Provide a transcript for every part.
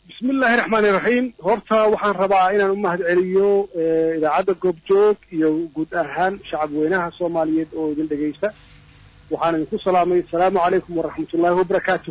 bismi illaahi raxmaani raxiim horta waxaan rabaa inaan u mahad celiyo idaacadda goobjoog iyo guud ahaan shacab weynaha soomaaliyeed oo idin dhegeysta waxaan idinku salaamay asalaamu calaykum waraxmatullaahi wabarakaatu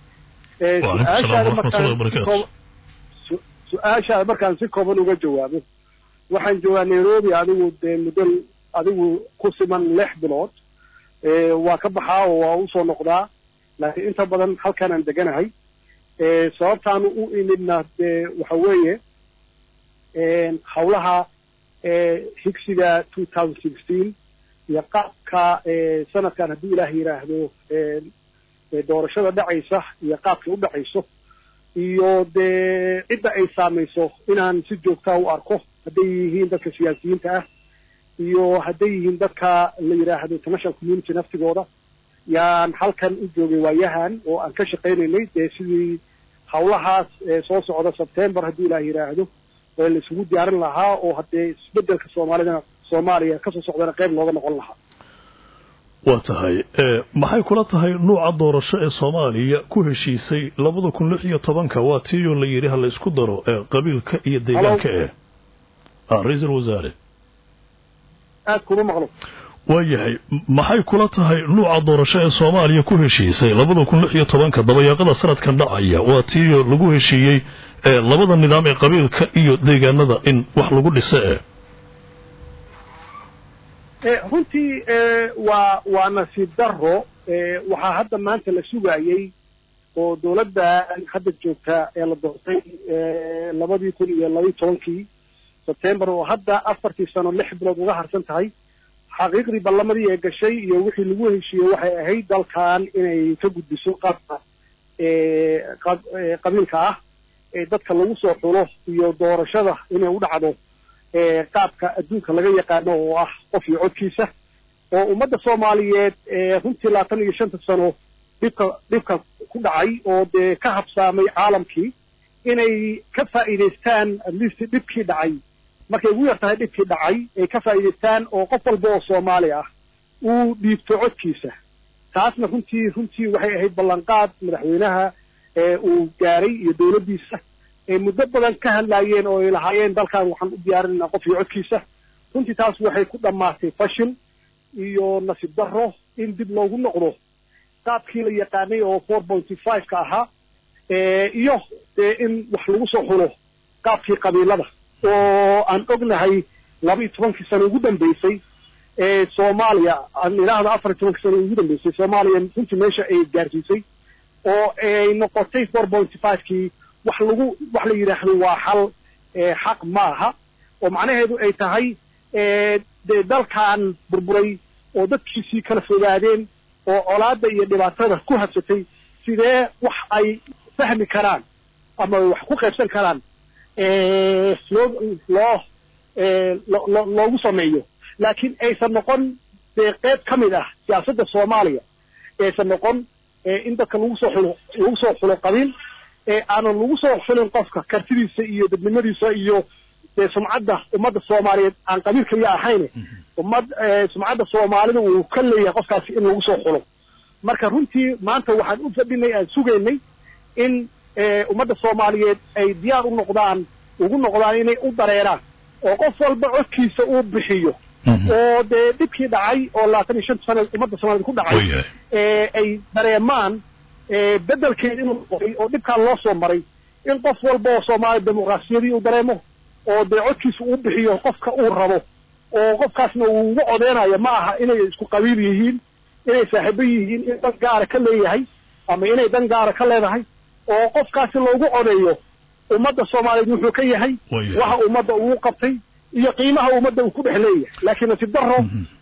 su-aashaada markaan si kooban uga jawaabo waxaan joogaa nairobi adigu dee muddo adigu ku siman lix bilood waa ka baxaa oo waa usoo noqdaa laakiin inta badan halkaan aan deganahay sababtaanu u imidna dee waxa weeye hawlaha higsiga two thousand sixteen iyo qaabka sanadkan haddii ilaah yidhaahdo doorashada dhacaysa iyo qaabkay u dhacayso iyo dee cidda ay saamayso inaan si joogtaa u arko hadday yihiin dadka siyaasiyiinta ah iyo hadday yihiin dadka la yidhaahdo international community naftigooda yaan halkan u joogay waayahan oo aan ka shaqaynaynay dee sidii hawlahaas soo socda sebtember haddii ilaah yidhaahdo ee la isugu diyaarin lahaa oo haddee isbedelka soomaalidana soomaaliya kasoo socdana qayb looga noqon lahaa waa tahay maxay kula tahay nuuca doorasho ee soomaaliya ku heshiisay labada kun lix iyo tobanka waa tiiyoo la yidhi ha la isku daro qabiilka iyo deegaanka eh ra-iisul wasaare aad kuma maqlo waayahay maxay kula tahay nuuca doorasho ee soomaaliya ku heshiisay labada kun lix iyo tobanka dabayaaqada sanadkan dhacaya waa tiiyoo lagu heshiiyey labada nidaam ee qabiilka iyo deegaanada in wax lagu dhise eh runtii waa waa nasiib daro waxaa hadda maanta la sugayey oo dawladda hadda joogta ee la doortay labadii kun iyo labaiyi tobankii sebtember oo hadda afartii sano lix bilood uga harsan tahay xaqiiqdii ballamadii ee gashay iyo wixii lagu heshiiyey waxay ahayd dalkan inay ka gudbiso qaabka qabiilka ah ee dadka lagu soo xulo iyo doorashada inay u dhacdo qaabka adduunka laga yaqaano oo ah qof iyo codkiisa oo ummadda soomaaliyeed runtii labaatan iyo shanta sano dhibka dhibka ku dhacay oo dee ka habsaamay caalamkii inay ka faa'iidaystaan atleast dhibkii dhacay markay ugu yar tahay dhibkii dhacay ay ka faa'iidaystaan oo qof walba oo soomaali ah uu dhiibto codkiisa taasna runtii runtii waxay ahayd ballanqaad madaxweynaha uu gaaray iyo dawladdiisa ay muddo badan ka hadlaayeen oo ay lahaayeen dalkan waxaan u diyaarinayna qof iyo codkiisa runtii taas waxay ku dhammaatay fashil iyo nasiib darro in dib loogu noqdo qaabkii la yaqaanay oo four pointy five ka ahaa iyo dee in wax lagu soo xulo qaabkii qabiilada oo aan ognahay laba iyo tobankii sano ugu dambeysay soomaaliya aan idhaahdo afar iyo tobankii sano ugu dambeysay soomaaliya runtii meesha ay gaarsiisay oo ay noqotay four pointy five kii wax lagu wax la yidhaahdo waa xal xaq maaha oo macnaheedu ay tahay dee dalkan burburay oo dadkiisii kala fogaadeen oo colaada iyo dhibaatada ku habsatay sidee wax ay fahmi karaan ama wax ku qaybsan karaan loo loo loogu sameeyo laakiin aysan noqon dee qayb ka mid ah siyaasadda soomaaliya aysan noqon in dadka lagu soo xulo lagu soo xulo qabiil aanan lagu soo xulin qofka kartidiisa iyo dadnimadiisa iyo dee sumcadda ummadda soomaaliyeed aan qabiil kaliya ahayn ummad sumcadda soomaalida uu ka leeyahay qofkaasi in lagu soo xulo marka runtii maanta waxaan u fadhinay aan sugaynay in ummadda soomaaliyeed ay diyaar u noqdaan ugu noqdaan inay u dareeraan oo qof walba codkiisa uu bixiyo oo dee dhibkii dhacay oo labaatan iyo shanta sana ummadda soomaaliyed ku dhacay ay dareemaan bedelkeed inuu noqday oo dhibkaan loo soo maray in qof walba oo soomaaliya dimuqraasiyadii uu dareemo oo dee codkiisa uu bixiyo qofka uu rabo oo qofkaasna uu ugu codeynayo ma aha inay isku qabiil yihiin inay saaxiibo yihiin in dan gaara ka leeyahay ama inay dan gaara ka leedahay oo qofkaasi loogu codeeyo ummadda soomaaliyeed wuxuu ka yahay waxa ummadda uu qabtay iyo qiimaha ummadda uu ku dhex leeyahay laakiin nasiib daro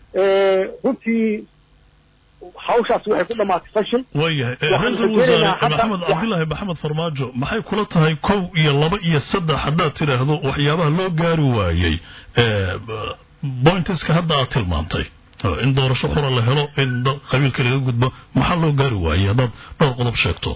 runtii hawshaas waxay ku dhamaatay fashil waayahay ra-iisul wasaare maxamed cabdilaahi maxamed farmaajo maxay kula tahay kow iyo laba iyo saddex haddaad tidhaahdo waxyaabaha loo gaari waayey bointeska hadda aad tilmaantay in doorasho xura la helo in qabiilka laga gudbo maxaa loo gaari waayey haddaad dhowr qodob sheegto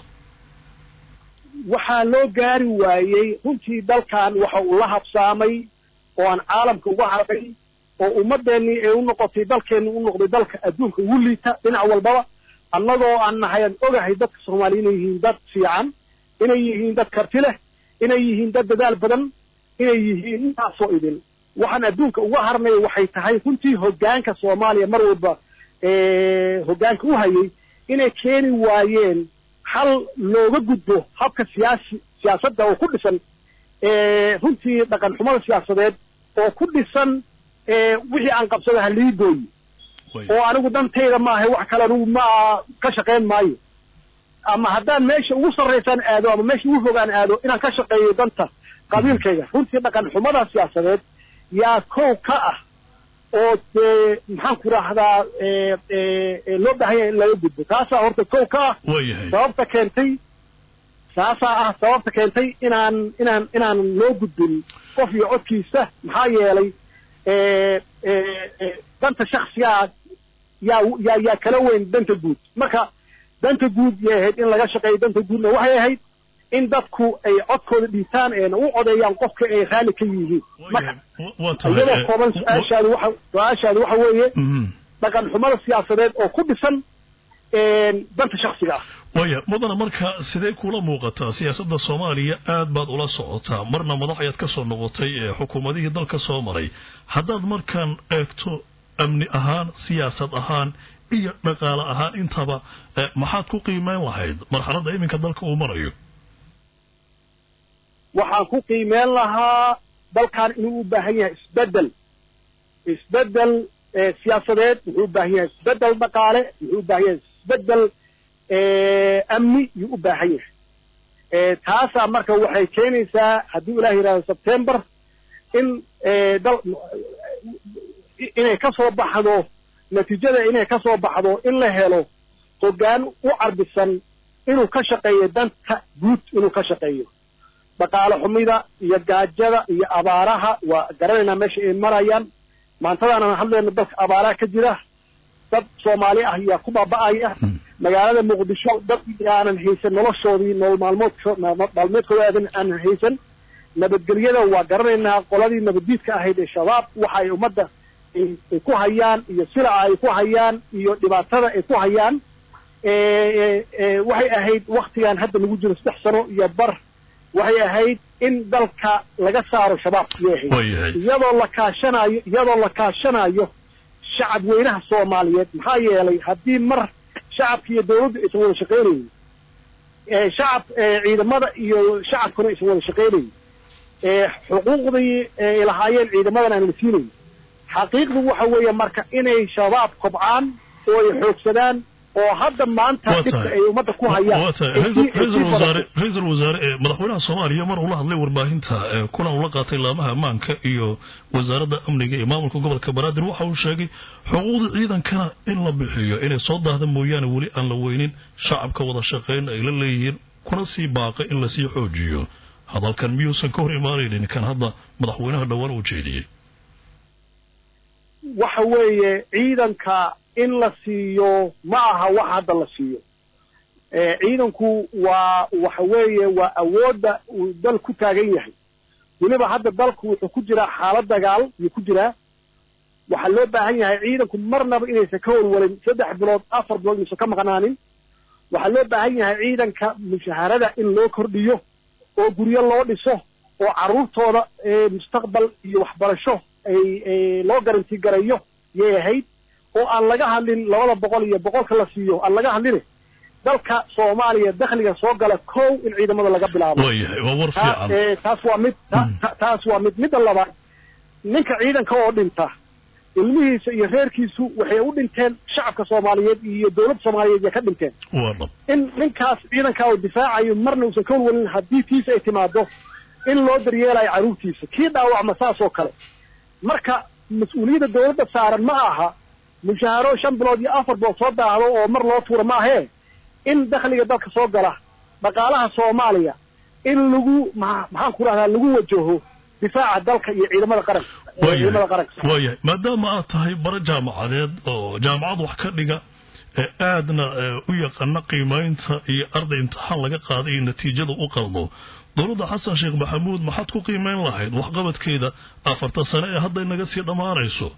waxaa loo gaari waayey runtii dalkan waxa uu la habsaamay oo aan caalamka uga hadlay oo ummadeennii ay u noqotay dalkeenni u noqday dalka adduunka ugu liita dhinac walbaba annagoo aan nahay aan ogahay dadka soomaaliya inay yihiin dad fiican inay yihiin dad karti leh inay yihiin dad dadaal badan inay yihiin intaasoo idin waxaan adduunka uga harnay waxay tahay runtii hoggaanka soomaaliya mar walba hoggaanka u hayay inay keeni waayeen hal looga gudbo habka siyaasi siyaasadda oo ku dhisan runtii dhaqan xumada siyaasadeed oo ku dhisan wixii aan qabsado halii gooyi oo anigu dantayda maaha wax kale anigu ma ka shaqayn maayo ama haddaan meesha ugu sarraysaan aado ama meesha ugu fogaan aado inaan ka shaqeeyo danta qabiilkayga runtii dhaqan xumada siyaasadeed yaa kow ka ah oo dee maxaan ku rahdaa loo baahanya in laga gudbo taasaa horta kow ka ah sababta keentay taasaa ah sababta keentay inaan inaan inaan loo gudbin qof iyo codkiisa maxaa yeelay danta shaksigaa yaa yaa yaa kala weyn danta guud marka danta guud yay ahayd in laga shaqeeyo danta guudna waxay ahayd in dadku ay codkooda dhiibtaan eena u codeeyaan qofka ay raalli ka yihiin marka iyadoo kooban su-aashaadu waxa su-aashaadu waxa weeye dhaqan xumada siyaasadeed oo ku dhisan danta shaksiga ah waya mudana marka sidee kula muuqataa siyaasadda soomaaliya aad baad ula socotaa marna madax ayaad ka soo noqotay ee xukuumadihii dalka soo maray haddaad markaan eegto amni ahaan siyaasad ahaan iyo dhaqaale ahaan intaba maxaad ku qiimeyn lahayd marxaladda iminka dalka uu marayo waxaan ku qiimeyn lahaa dalkan inuu u baahan yahay isbedel isbedel siyaasadeed wuxuu u baahan yahay isbedel dhaqaale wuxuu u baahan yahay isbedel amni yuu u baahan yahay taasaa marka waxay keenaysaa haddii ilaah yidhahdo sebtember in dal inay ka soo baxdo natiijada inay ka soo baxdo in la helo hoggaan u carbisan inuu ka shaqeeyo danta guud inuu ka shaqeeyo dhaqaale xumida iyo gaajada iyo abaaraha waa garanaynaa meesha ay marayaan maantadaanaan hadlayno dalka abaaraha ka jira dad soomaali ah yaa ku baaba'aya magaalada muqdisho dad aanan haysan noloshoodii nolol maalmoodko maalmeedkooda aadan aanan haysan nabadgelyada waa garanaynaa qoladii nabaddiidka ahayd ee shabaab waxa ay ummadda ay ku hayaan iyo silaca ay ku hayaan iyo dhibaatada ay ku hayaan waxay ahayd waktigan hadda lagu jiro saddex sano iyo bar waxay ahayd in dalka laga saaro shabaab yay ahayd iyadoo la kaashanayo iyadoo la kaashanayo shacab weynaha soomaaliyeed maxaa yeelay haddii mar shacabka iyo dawladdu aysan wada shaqaynaynin shacab ciidamada iyo shacabkuna aysan wada shaqaynaynin xuquuqdii ay lahaayeen ciidamadan aan la siinayn xaqiiqdu waxa weeye marka inay shabaab kobcaan oo ay xoogsadaan oo hadda maanta dhibka ay ummadda ku hayaan ra-iisul wasaare madaxweynaha soomaaliya mar uu la hadlay warbaahinta kulan ula qaatay laamaha ammaanka iyo wasaaradda amniga iyo maamulka gobolka banaadir waxa uu sheegay xuquuqda ciidankana in la bixiyo inay soo daahda mooyaane weli aan la weynin shacabka wada shaqayn ay la leeyihiin kuna sii baaqay in lasii xoojiyo hadalkan miyuusan ka hor imaanaynin kan hadda madaxweynaha dhowaan uu jeediyey waxa weeye ciidanka in la siiyo ma aha wax hadda la siiyo ciidanku waa waxa weeye waa awoodda uu dal ku taagan yahay weliba hadda dalku wuxuu ku jiraa xaalad dagaal yuu ku jiraa waxaa loo baahan yahay ciidanku marnaba inaysan ka walwalin saddex bilood afar bilood inaysan ka maqnaanin waxaa loo baahan yahay ciidanka mushaharada in loo kordhiyo oo guryo loo dhiso oo carruurtooda mustaqbal iyo waxbarasho ay loo garanti garayo yay ahayd oo aan laga hadlin labada boqol iyo boqolka la siiyo aan laga hadline dalka soomaaliya dakhliga soo gala kow in ciidamada laga bilaabo taas waa mid taas waa mid midda labaad ninka ciidanka oo dhinta ilmihiisa iyo reerkiisu waxay u dhinteen shacabka soomaaliyeed iyo dowladda soomaaliyeed yay ka dhinteen in ninkaas ciidanka oo difaacayo marna uusan ka walwalin haddii tiisa ay timaado in loo daryeelayo carruurtiisa kii dhaawacma saas oo kale marka mas-uuliyadda dawladda saaran ma aha mushaaharo shan bilood iyo afar bilood soo daahdo oo mar loo tuura ma ahee in dakhliga dalka soo gala dhaqaalaha soomaaliya in lagu maxaan ku rahdaa lagu wajaho difaaca dalka iyo ciidamada qaranka ciidamada qaranka waayahay maadaama aad tahay bara jaamacadeed oo jaamacad wax ka dhiga aadna u yaqaana qiimaynta iyo arday imtixaan laga qaaday iyo natiijada u qaldo dowladda xasan sheekh maxamuud maxaad ku qiimeyn lahayd waxqabadkeeda afartan sane ee hadday naga sii dhammaanayso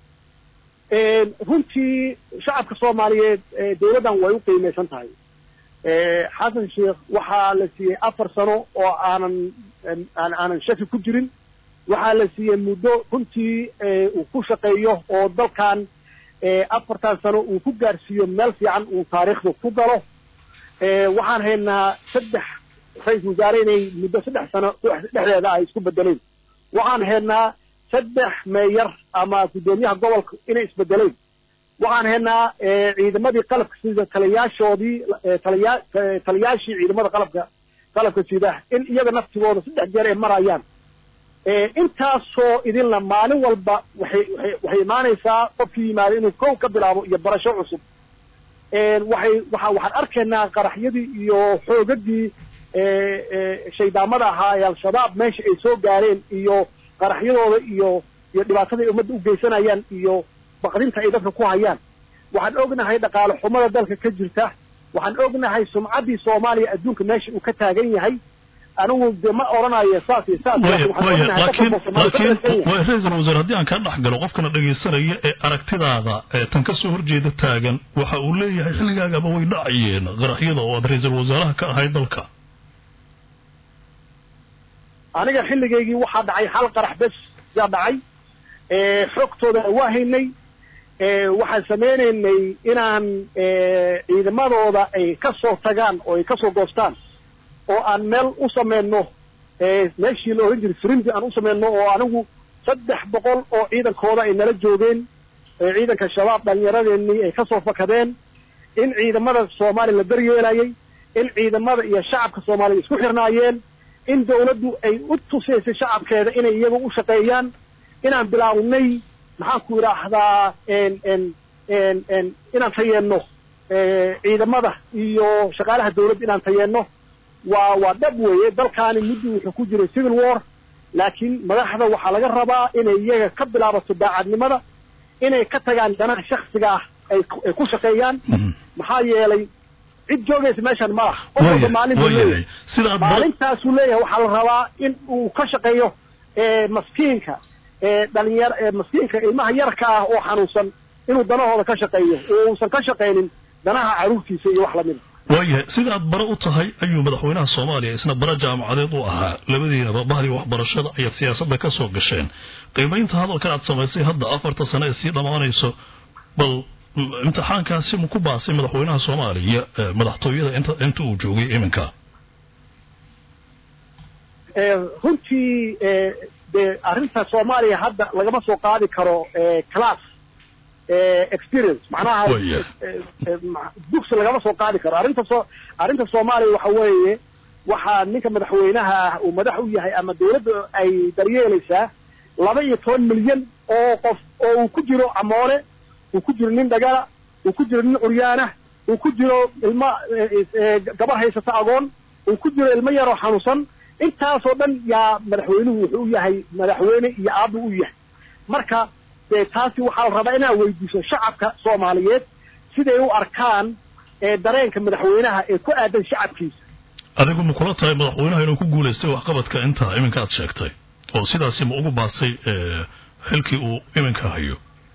runtii shacabka soomaaliyeed dawladdan way u qiimaysan tahay xasan sheekh waxaa la siiyey afar sano oo aanan aanan shaki ku jirin waxaa la siiyey muddo runtii uu ku shaqeeyo oo dalkan afartan sano uu ku gaarsiiyo meel fiican uu taariikhda ku galo waxaan haynaa saddex ra-isul wasaare inay muddo saddex sano dhexdeeda ay isku bedeleen waxaan haynaa saddex meeyar ama guddoomiyaha gobolka inay isbedeleen waxaan haynaa ciidamadii qalabka sida taliyaashoodii taliya taliyaashii ciidamada qalabka qalabka sida in iyaga naftigooda saddex jeer ay marayaan intaasoo idinla maalin walba waxay waay waxay imaanaysaa qofkii yimaada inuu kow ka bilaabo iyo barasho cusub waxay waa waxaan arkaynaa qaraxyadii iyo xoogagii shaydaamada ahaa ee al-shabaab meesha ay soo gaareen iyo qaraxyadooda iyo iyo dhibaatada ay ummadda u geysanayaan iyo baqdinta ay dadka ku hayaan waxaan ognahay dhaqaale xumada dalka ka jirta waxaan ognahay sumcaddii soomaaliya adduunka meesha uu ka taagan yahay anigu de ma oranayo saas iyo saas laakiin laakiin ra-iisul wasaare haddii aan kaa dhex galo qofkana dhegaysanaya ee aragtidaada ee tan ka soo horjeeda taagan waxa uu leeyahay xilligaagaba way dhacayeen qaraxyada oo aad ra-iisul wasaaraha ka ahayd dalka aniga xilligaygii waxaa dhacay hal qarax bes yaa dhacay xogtooda waa haynay waxaan sameynaynay inaan ciidamadooda ay ka soo tagaan oo ay ka soo goostaan oo aan meel u sameyno meeshii la ohan jiray frimdi aan u sameyno oo anigu saddex boqol oo ciidankooda ay nala joogeen ciidanka shabaab dhalinyaradeenii ay kasoo fakadeen in ciidamada soomaaliya la daryeelayay in ciidamada iyo shacabka soomaaliya isku xirnaayeen in dawladdu ay u tusaysay shacabkeeda inay iyaga u shaqeeyaan inaan bilaawnay maxaan ku idhaahdaa inaan tayeenno ciidamada iyo shaqaalaha dawladda inaan tayeenno waa waa dhab weeye dalkaani muddu wuxuu ku jiray civil war laakiin madaxda waxaa laga rabaa inay iyaga ka bilaabato daacadnimada inay ka tagaan danaha shaksiga ah ay ay ku shaqeeyaan maxaa yeelay cid joogaysa meeshan ma laha qof walba maalin buu leeyahay maalintaasuu leeyahay waxaa la rabaa in uu ka shaqeeyo maskiinka dhalinyar maskiinka ilmaha yarka ah oo xanuunsan inuu danahooda ka shaqeeyo oo uusan ka shaqaynin danaha caruurtiisa iyo wax lamida waayahay sida aad bare u tahay ayuu madaxweynaha soomaaliya isna bare jaamacadeed u ahaa labadiinaba bahdii waxbarashada ayaad siyaasadda ka soo gasheen qiimaynta hadalkan aad samaysay hadda afarta sane ee sii dhammaanayso bal imtixaankaasi ma ku baasay madaxweynaha soomaaliya madaxtooyada inta inta uu joogay iminka runtii de arrinta soomaaliya hadda lagama soo qaadi karo class experience macnaha dugsi lagama soo qaadi karo arrinta soo arrinta soomaaliya waxa weeye waxaa ninka madaxweynaha ah uu madax u yahay ama dawladda ay daryeelaysaa laba iyo toban milyan oo qof oo uu ku jiro camoole uu ku jiro nin dhagala uu ku jiro nin curyaana uu ku jiro ilmo gabar haysata agoon uu ku jiro ilmo yaroo xanuunsan intaasoo dhan yaa madaxweynuhu wuxuu u yahay madaxweyne iyo aabbu u yahay marka dee taasi waxaa la rabaa inaad weydiiso shacabka soomaaliyeed siday u arkaan dareenka madaxweynaha ee ku aadan shacabkiisa adigu ma kula tahay madaxweynaha inuu ku guulaystay waxqabadka intaa iminka aad sheegtay oo sidaasi ma ugu baasay xilkii uu iminka hayo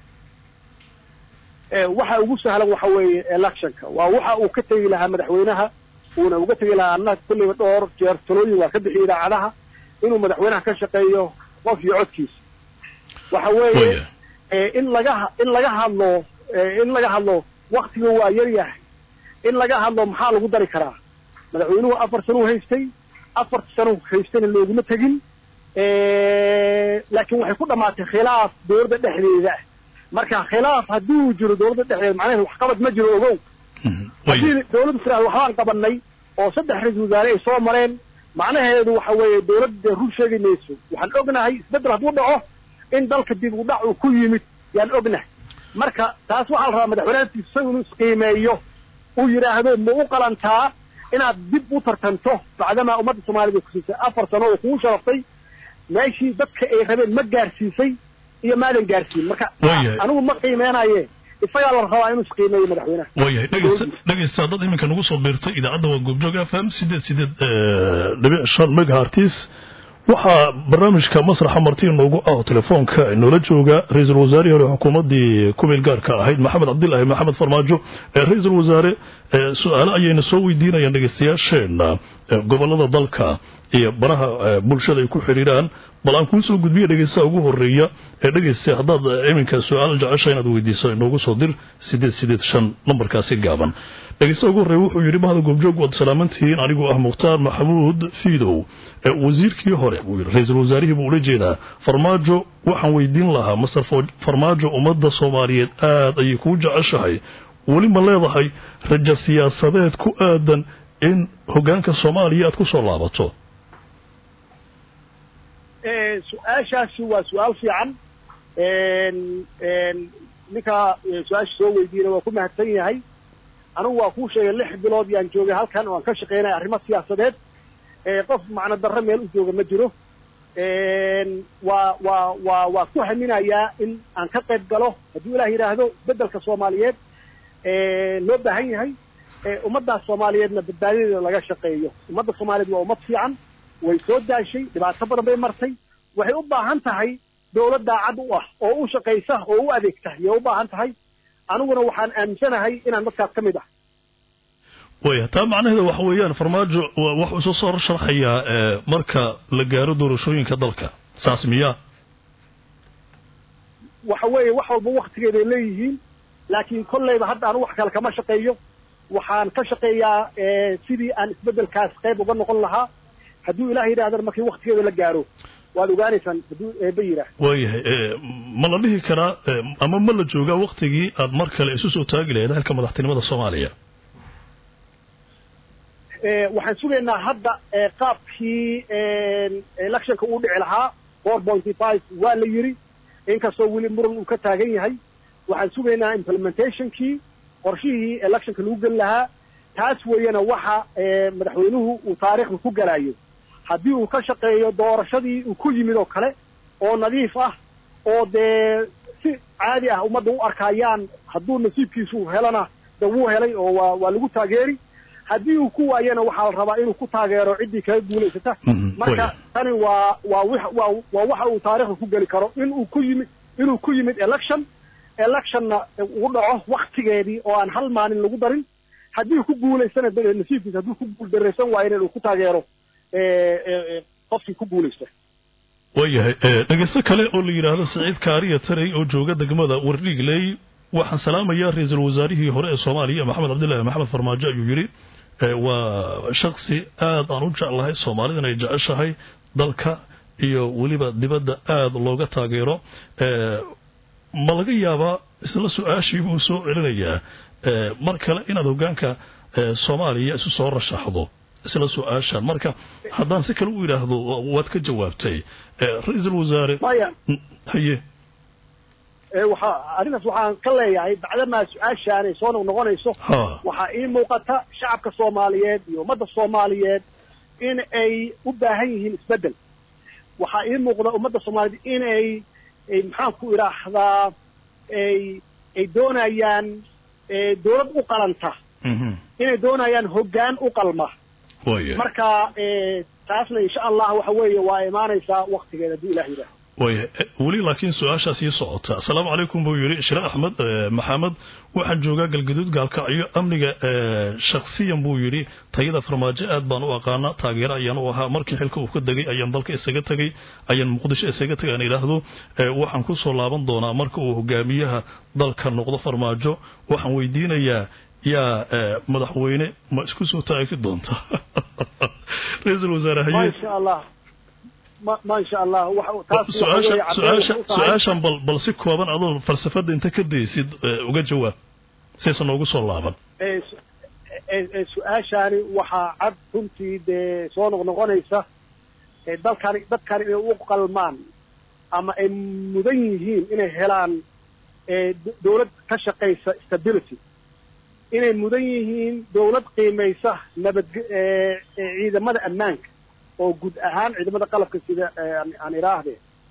waxa ugu sahlan waxa weeye electionka waa waxa uu ka tegi lahaa madaxweynaha uuna uga tegi lahaa annaga kulliba dhowr jeer talooyin waa ka bixiy idaacadaha inuu madaxweynaha ka shaqeeyo qof iyo codkiisa waxa weeye in laga in laga hadlo in laga hadlo waktiga waa yar yahay in laga hadlo maxaa lagu dari karaa madaxweynuhu afar sanuu haystay afarta sano haystayna looguma tegin laakiin waxay ku dhamaatay khilaaf dawladda dhexdeeda ah marka khilaaf haddii uu jiro dawladda dhexdeeda macnaheed waxqabad ma jiro ogow haddii dawladdu tiraado waxbaan qabanay oo saddex ra-isul wasaare ay soo mareen macnaheedu waxa weeye dawladda run sheegi mayso waxaan ognahay isbeddel hadduu dhaco in dalka dib u dhac uu ku yimid yaan ognahay marka taas waxaa la rabaa madaxweynahaatiisa isagu inuu isqiimeeyo uu yidhaahdo ma u qalantaa inaad dib u tartanto bacdamaa ummadda soomaaliyed ay kusiisay afar sano oo kugu sharaftay meeshii dadka ay rabeen ma gaarsiisay iyo maadan gaarsiin marka anigu ma qiimeynaye isagaa la rabaa inuu isqiimeeyo madaxweynaha waayahay dhegeysta dhegeysta dad iminka nagu soo biirtay idaacadda waa goobjoog f m sideed sideed dhibic shan megahartis waxaa barnaamijka masraxa marti inoogu ah telefoonka inoola jooga ra-iisul wasaarihii hore xukuumaddii kumeel gaarka ahayd maxamed cabdilaahi maxamed farmaajo ra-iisul wasaare su-aale ayayna soo weydiinayaan dhegeystayaasheena gobolada dalka iyo baraha bulshada ay ku xidhiiraan bal aan kuu soo gudbiya dhegeystaha ugu horeeya ee dhegeysta haddaad iminka su-aal jecesha inaad weydiiso inoogu soo dir sideed sideed shan nambarkaasi gaaban dhegeystaha ugu horreeya wuxuu yidhi mahada goobjoog waad salaamantihiin anigoo ah mukhtaar maxamuud fiidow wasiirkii hore buu yidhi ra-iisul wasaarihii buu ula jeedaa farmaajo waxaan weydiin lahaa master farmaajo ummadda soomaaliyeed aad ayay kuu jeceshahay weli ma leedahay rajo siyaasadeed ku aadan in hoggaanka soomaaliya aad ku soo laabato su-aashaasi waa su-aal fiican ninka su-aasha soo weydiina waa ku mahadsan yahay anigu waa kuu sheegay lix bilood yaan joogay halkan oo aan ka shaqaynaya arrimo siyaasadeed qof macno darro meel u jooga ma jiro waa waa waa waa ku haminayaa in aan ka qayb galo hadduu ilaah yidhaahdo beddelka soomaaliyeed loo baahan yahay ummaddaas soomaaliyeedna badbaadadeeda laga shaqeeyo ummadda soomaaliyeed waa ummad fiican way soo daashay dhibaato badan bay martay waxay u baahan tahay dawlad daacad u ah oo u shaqaysa oo u adeegta yay u baahan tahay aniguna waxaan aaminsanahay inaan dadkaas ka mid ah waya taa macnaheeda waxa weeyaan farmaajo waxuu isu soo sharxayaa marka la gaaro doorashooyinka dalka saas miyaa waxa weeye wax walba waktigeeday leeyihiin laakiin kolleyba hadda anu wax kale kama shaqeeyo waxaan ka shaqeeyaa sidii aan isbeddelkaas qayb uga noqon lahaa hadduu ilaah yidhahdana markii waktigeeda la gaaro waad ogaanaysaan hadduu eeba yidhaah waayahay ma la dhihi karaa ama ma la joogaa waktigii aad mar kale isu soo taagi lahayd halka madaxtinimada soomaaliya waxaan sugaynaa hadda qaabkii electionka uu dhici lahaa four pointy five waa la yidhi inkastoo weli muran uu ka taagan yahay waxaan sugaynaa implementationkii qorshihii electionka lagu geli lahaa taas weeyana waxa madaxweynuhu uu taariikhda ku galayo haddii uu ka shaqeeyo doorashadii uu ku yimid oo kale oo nadiif ah oo dee si caadi ah ummadda u arkayaan hadduu nasiibkiisu helana de wuu helay oo waa waa lagu taageeri haddii uu ku waayana waxaa la rabaa inuu ku taageero ciddii kaga guulaysata marka tani waa waa waa waa waxa uu taariikhda ku geli karo inuu ku yimid inuu ku yimid election electionna uu dhaco waktigeedii oo aan hal maalin lagu darin haddii ku guulaystana nasiibkiisa hadduu ku guuldaraysan waayana inuu ku taageero qofkii ku guulaysta waayahay dhegeysto kale oo la yidhaahdo saciid kaariya taray oo jooga degmada wardhiigley waxaan salaamayaa ra-iisul wasaarihii hore ee soomaaliya maxamed cabdillaahi maxamed farmaajo ayuu yidhi waa shaksi aad aan u jeclahay soomaalidan ay jeceshahay dalka iyo weliba dibadda aada looga taageero ma laga yaabaa isla su-aashii buu soo celinayaa mar kale inaad hoggaanka soomaaliya isu soo rashaxdo isla su-aashan marka haddaan si kale u yidhaahdo waad ka jawaabtay ra-iisul wasaare haye waxa arrintaas waxaan ka leeyahay bacdamaa su-aashaan ay soo noqnoqonayso waxaa ii muuqata shacabka soomaaliyeed iyo ummadda soomaaliyeed in ay u baahan yihiin isbeddel waxaa ii muuqda ummadda soomaaliyeed in ay maxaan ku idhaahdaa ay ay doonayaan dawlad u qalanta inay doonayaan hoggaan u qalma marka taasna insha allah waxa weeye waa imaanaysaa waktigeeda hadduu ilah yidhaaho waya weli laakiin su-aashaas ii socota asalaamu calaykum buu yidhi shire axmed maxamed waxaan joogaa galgaduud gaalkacyo amniga shaksiyan buu yidhi tayada farmaajo aad baan u aqaana taageero ayaan u ahaa markii xilka uu ka degay ayaan dalka isaga tegey ayaan muqdisho isaga tegay aan idhaahdo waxaan ku soo laaban doonaa marka uu hogaamiyaha dalka noqdo farmaajo waxaan weydiinayaa yaa madaxweyne ma isku soo taagi doonta ra-iisul wasaare haye insha allah ma insha allah su-aashan bal bal si kooban adoo falsafadda inta ka daysid uga jawaab saysan noogu soo laaban su-aashaani waxaa cad runtii dee soo noqnoqonaysa dalkani dadkani inay u qalmaan ama ay mudan yihiin inay helaan dawlad ka shaqaysa stability inay mudan yihiin dawlad qiimaysa nabad ciidamada ammaanka oo guud ahaan ciidamada qalabka sida aan idhaahde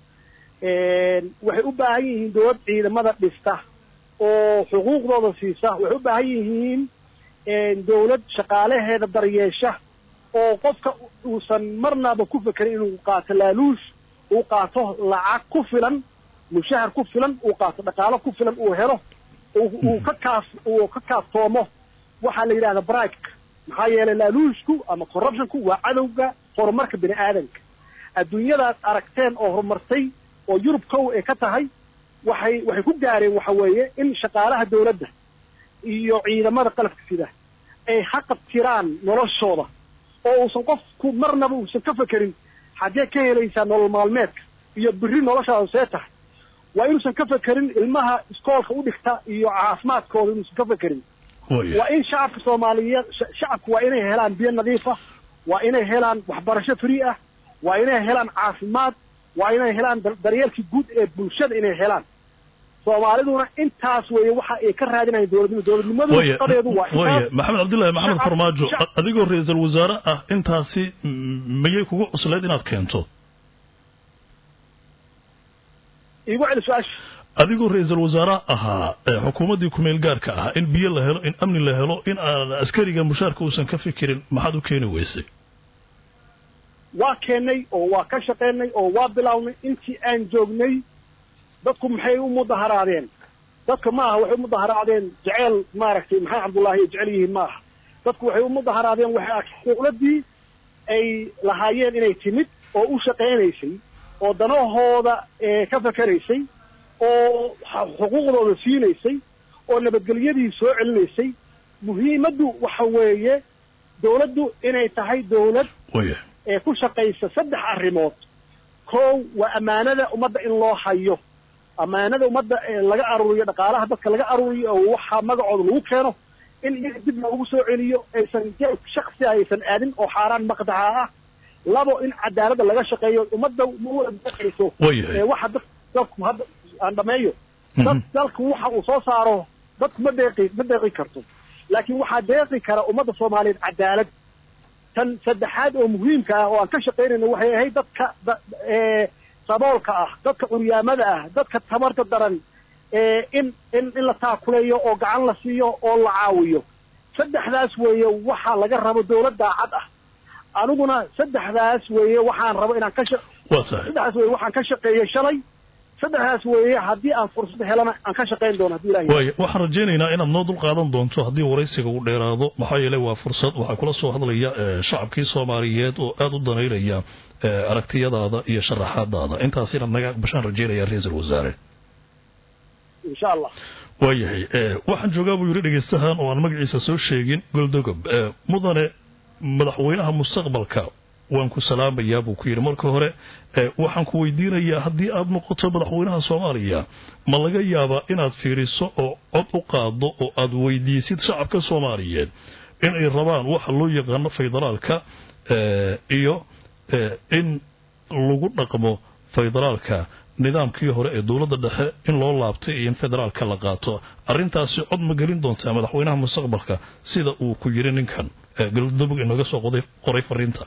waxay u baahan yihiin dawlad ciidamada dhista oo xuquuqdooda siisa waxay u baahan yihiin dawlad shaqaalaheeda daryeesha oo qofka uusan marnaba ku fekerin inuu qaato laaluush uu qaato lacag ku filan mushahar ku filan uu qaato dhaqaalo ku filan uu helo uu ka kaas uu ka kaaftoomo waxaa la yidhahda brike maxaa yeelay laaluushku ama corruptionku waa cadowga horumarka bini aadanka adduunyadaad aragteen oo horumartay oo yurub kow ay ka tahay waxay waxay ku gaareen waxa weeye in shaqaalaha dawladda iyo ciidamada qalabka sida ay haqabtiraan noloshooda oo uusan qofku marnaba uusan ka fekerin xaggee ka helaysaa nolol maalmeedka iyo biri noloshaada see tahay waa inuusan ka fekerin ilmaha iskoolka u dhigta iyo caafimaadkooda inuusan ka fekerin waa in shacabka soomaaliyeed shacabku waa inay helaan biyo nadiif ah waa inay helaan waxbarasho free ah waa inay helaan caafimaad waa inay helaan daryeelkii guud ee bulshada inay helaan soomaaliduna intaas weeye waxa ay ka raadinayan dowladnimo dowladnimadu shaqadeedu waa waya maxamed cabdullaahi maxamed farmaajo adigoo ra-iisul wasaare ah intaasi miyay kugu cuslayd inaad keento igu celi su-aasha adigoo ra-iisul wasaare ahaa xukuumaddii kumeel gaarka ah in biyo la helo in amni la helo in aan askariga mushaarka uusan ka fikirin maxaad u keeni weysay waa keennay oo waa ka shaqaynay oo waa bilownay intii aan joognay dadku maxay u mudaharaadeen dadka ma aha waxay u mudaharaadeen jeceel maaragtay maxamed cabdullaahi ay jecel yihiin ma aha dadku waxay u mudaharaadeen waxay dowladdii ay lahaayeen inay timid oo u shaqaynaysay oo danahooda ka fakeraysay oo xuquuqdooda siinaysay oo nabadgelyadii soo celinaysay muhiimaddu waxa weeye dawladdu inay tahay dawlad ee ku shaqaysa saddex arrimood kow waa ammaanada ummadda in loo hayo ammaanada ummadda laga aruuriyo dhaqaalaha dadka laga aruuriyo oo waxaa magacooda lagu keeno in iyaga dib loogu soo celiyo aysan shaksi aysan aadin oo xaaraan maqdaca ah labo in cadaaladda laga shaqeeyo ummadda ma wada deeqayso waxa dad dadku hadda aan dhameeyo dad dalku waxa uu soo saaro dadku ma deeqi ma deeqi karto laakiin waxaa deeqi kara ummadda soomaaliyeed cadaalad tan saddexaad oo muhiimka ah oo aan ka shaqaynayno waxay ahayd dadka saboolka ah dadka curyaamada ah dadka tamarta daran in in in la taakuleeyo oo gacan la siiyo oo la caawiyo saddexdaas weeye waxaa laga rabo dawlad daacad ah aniguna saddexdaas weeye waxaan rabo inaan ka saddexdaas weye waxaan ka shaqeeyey shalay saddexdaas weeye haddii aan fursad helana aan ka shaqayn doono hadii ilahay waaya waxaan rajaynaynaa inaad noo dul qaadan doonto haddii waraysiga uu dheeraado maxaa yeelay waa fursad waxaa kula soo hadlaya shacabkii soomaaliyeed oo aada u danaynaya aragtiyadaada iyo sharaxaadaada intaas inaad naga aqbashaan rajaynaya ra-iisul wasaare insha allah waayahay waxaan joogaa buu yidhi dhegaystahan oo aan magaciisa soo sheegin goldogob mudane madaxweynaha mustaqbalka waan ku salaamayaa buu ku yidhi marka hore waxaan ku weydiinayaa haddii aad noqoto madaxweynaha soomaaliya ma laga yaabaa inaad fiiriso oo cod u qaaddo oo aad weydiisid shacabka soomaaliyeed inay rabaan waxa loo yaqaano federaalka iyo in lagu dhaqmo federaalka nidaamkii hore ee dowladda dhexe in loo laabtay iyo in federaalka la qaato arrintaasi cod ma gelin doontaa madaxweynaha mustaqbalka sida uu ku yidhi ninkan galmudug inooga soo qoray fariinta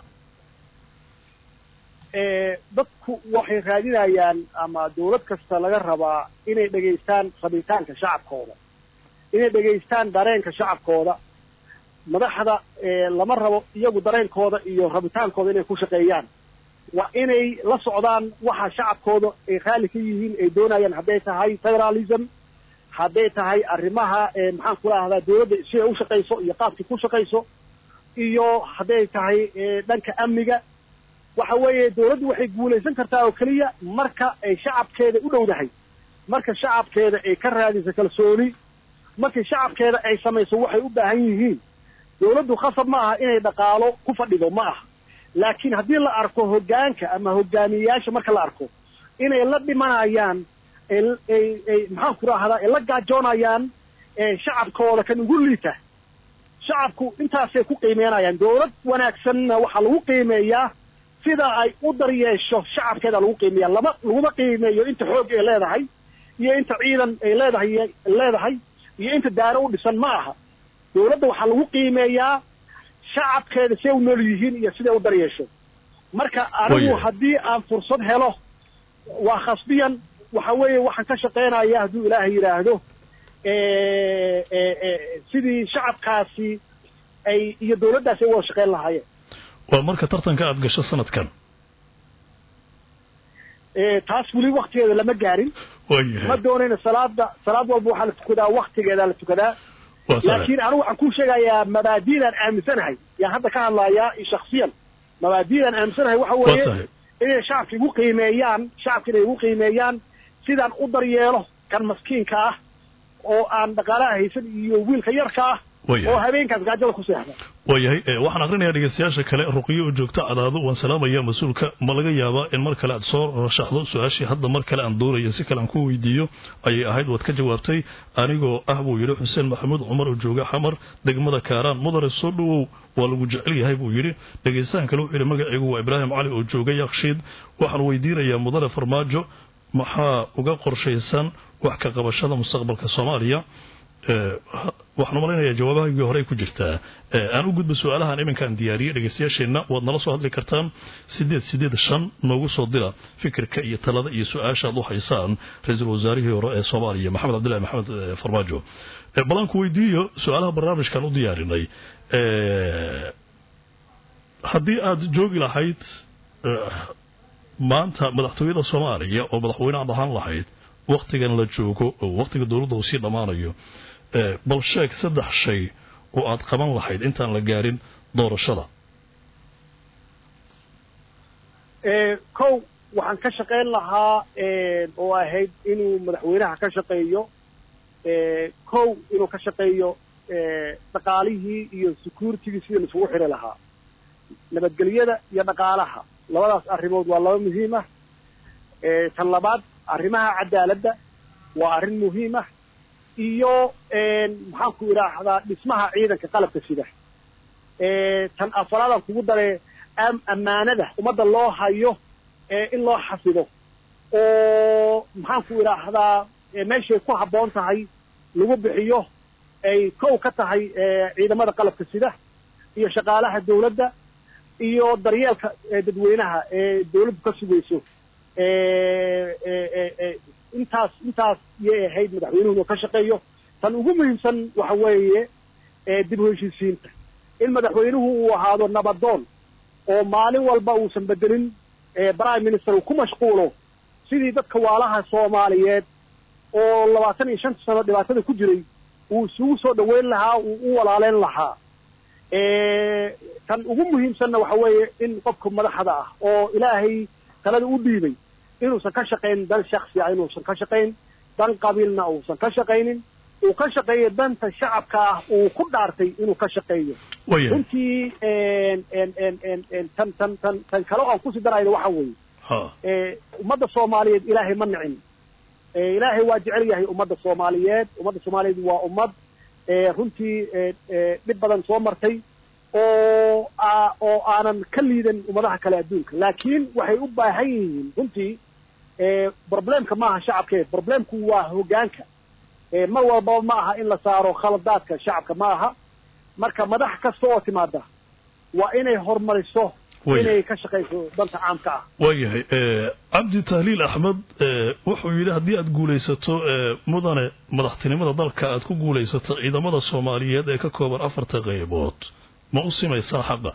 dadku waxay raadinayaan ama dawlad kasta laga rabaa inay dhegaystaan rabitaanka shacabkooda inay dhegaystaan dareenka shacabkooda madaxda lama rabo iyagu dareenkooda iyo rabitaankooda inay ku shaqeeyaan waa inay la socdaan waxa shacabkooda ay raalli ka yihiin ay doonayaan hadday tahay federalism hadday tahay arrimaha maxaan ku rahdaa dawladda siday u shaqayso iyo qaabkay ku shaqayso iyo hadday tahay dhanka amniga waxa weeye dawladdu waxay guulaysan kartaa oo keliya marka ay shacabkeeda u dhowdahay marka shacabkeeda ay ka raadiso kalsooni markii shacabkeeda ay samayso waxay u baahan yihiin dawladdu khasab ma aha inay dhaqaalo ku fadhido ma aha laakiin haddii la arko hoggaanka ama hogaamiyeyaasha marka la arko inay la dhimanayaan ay maxaan ku rahdaa ay la gaajoonayaan shacabkooda kan ugu liita shacabku intaasay ku qiimeynayaan dawlad wanaagsanna waxaa lagu qiimeeyaa sida ay u daryeesho shacabkeeda lagu qiimeeya lama laguma qiimeeyo inta xoog ay leedahay iyo inta ciidan ay leedahay leedahay iyo inta daaro u dhisan ma aha dawladda waxaa lagu qiimeeyaa shacabkeeda siday u nool yihiin iyo siday u daryeesho marka anigu haddii aan fursad helo waa khasbiyan waxa weeye waxaan ka shaqaynaya hadduu ilaahay yidhaahdo sidii shacabkaasi ay iyo dawladdaasi ay wada shaqayn lahaayeen waa marka tartanka aad gasho sanadkan taas weli waktigeeda lama gaarin ma doonayna salaada salaad walba waxaa la tukadaa waktigeedaa la tukadaa laakiin anigu waxaan ku sheegayaa mabaadiidaan aaminsanahay yaan hadda ka hadlayaa shaksiyan mabaadiidaan aaminsanahay waxa weeye inay shacabka igu qiimeeyaan shacabka inay igu qiimeeyaan sidaan u daryeelo kan maskiinka ah oo aan dhaqaalaha haysan iyo wiilka yarka ah oo habeenkaas gaajada ku seexda waayahay waxaan akrinayaa dhegeystayaasha kale ruqiyo oo joogta cadaado waan salaamaya mas-uulka ma laga yaabaa in mar kale aad soo rashaxdo su-aashii hadda mar kale aan doonaya si kale aan ku weydiiyo ayay ahayd waad ka jawaabtay anigoo ah buu yidhi xuseen maxamuud cumar oo jooga xamar degmada kaaraan mudane soo dhowow waa lagu jecel yahay buu yidhi dhegeystahan kale wuxuu yidhi magaciigu waa ibraahim cali oo jooga yakshiid waxaan weydiinayaa mudane farmaajo maxaa uga qorshaysan wax ka qabashada mustaqbalka soomaaliya waxaan malaynayaa jawaabahaygii horey ku jirtaa aan u gudba su-aalahan iminkaan diyaariyey dhegeystayaasheenna waad nala soo hadli kartaan sideed sideed shan noogu soo dira fikirka iyo talada iyo su-aasha aad u haysaan ra-iisul wasaarihii hore ee soomaaliya maxamed cabdillahi maxamed farmaajo balanku weydiiyo su-aalaha barnaamijkan u diyaarinay haddii aad joogi lahayd maanta madaxtooyada soomaaliya oo madaxweyne aad ahaan lahayd waktigan la joogo oo waktiga dowladda uu sii dhammaanayo bal sheeg saddex shay oo aad qaban lahayd intaan la gaarin doorashada kow waxaan ka shaqayn lahaa oo ahayd inuu madaxweynaha ka shaqeeyo kow inuu ka shaqeeyo dhaqaalihii iyo securitigii sidii laisugu xiri lahaa nabadgelyada iyo dhaqaalaha labadaas arrimood waa laba muhiim ah tan labaad arrimaha cadaaladda waa arrin muhiim ah iyo maxaan ku idhaahdaa dhismaha ciidanka qalabka sida tan afaraadaan kugu daree ammaanada ummadda loo hayo in loo xafido oo maxaan ku idhaahdaa meeshay ku habboon tahay lagu bixiyo ay kow ka tahay ciidamada qalabka sida iyo shaqaalaha dawladda iyo daryeelka dadweynaha ee dawladdu ka sugayso intaas intaas yay ahayd madaxweynuhu inuu ka shaqeeyo tan ugu muhiimsan waxa weeye dib u heshiisiinta in madaxweynuhu uu ahaado nabadoon oo maalin walba uusan bedelin prime minister uu ku mashquulo sidii dadka waalaha soomaaliyeed oo labaatan iyo shanta sano dhibaatada ku jiray uu isugu soo dhaweyn lahaa uu u walaaleyn lahaa tan ugu muhiimsanna waxa weeye in qofka madaxda ah oo ilaahay talada u dhiibay inuusan ka shaqayn dan shaksi ah inuusan ka shaqayn dan qabiilna uusan ka shaqaynin uu ka shaqeeyo danta shacabka ah uu ku dhaartay inuu ka shaqeeyo runtii tan tan tan tan kale oo aan kusii darayno waxa weeye ummadda soomaaliyeed ilaahay ma nicin ilaahay waa jecel yahay ummadda soomaaliyeed ummadda soomaaliyeed waa ummad runtii dhib badan soo martay oo oo aanan ka liidan ummadaha kale adduunka laakiin waxay u baahan yihiin runtii problemka maaha shacabkeed problemku waa hoggaanka mar walbaba ma aha in la saaro khaladaadka shacabka ma aha marka madax kasta oo timaada waa inay horumariso inay ka shaqayso danta caamka ah waayahay cabdi tahliil axmed wuxuu yidhi haddii aad guulaysato mudane madaxtinimada dalka aad ku guulaysato ciidamada soomaaliyeed ee ka kooban afarta qaybood ma u simaysaa xaqa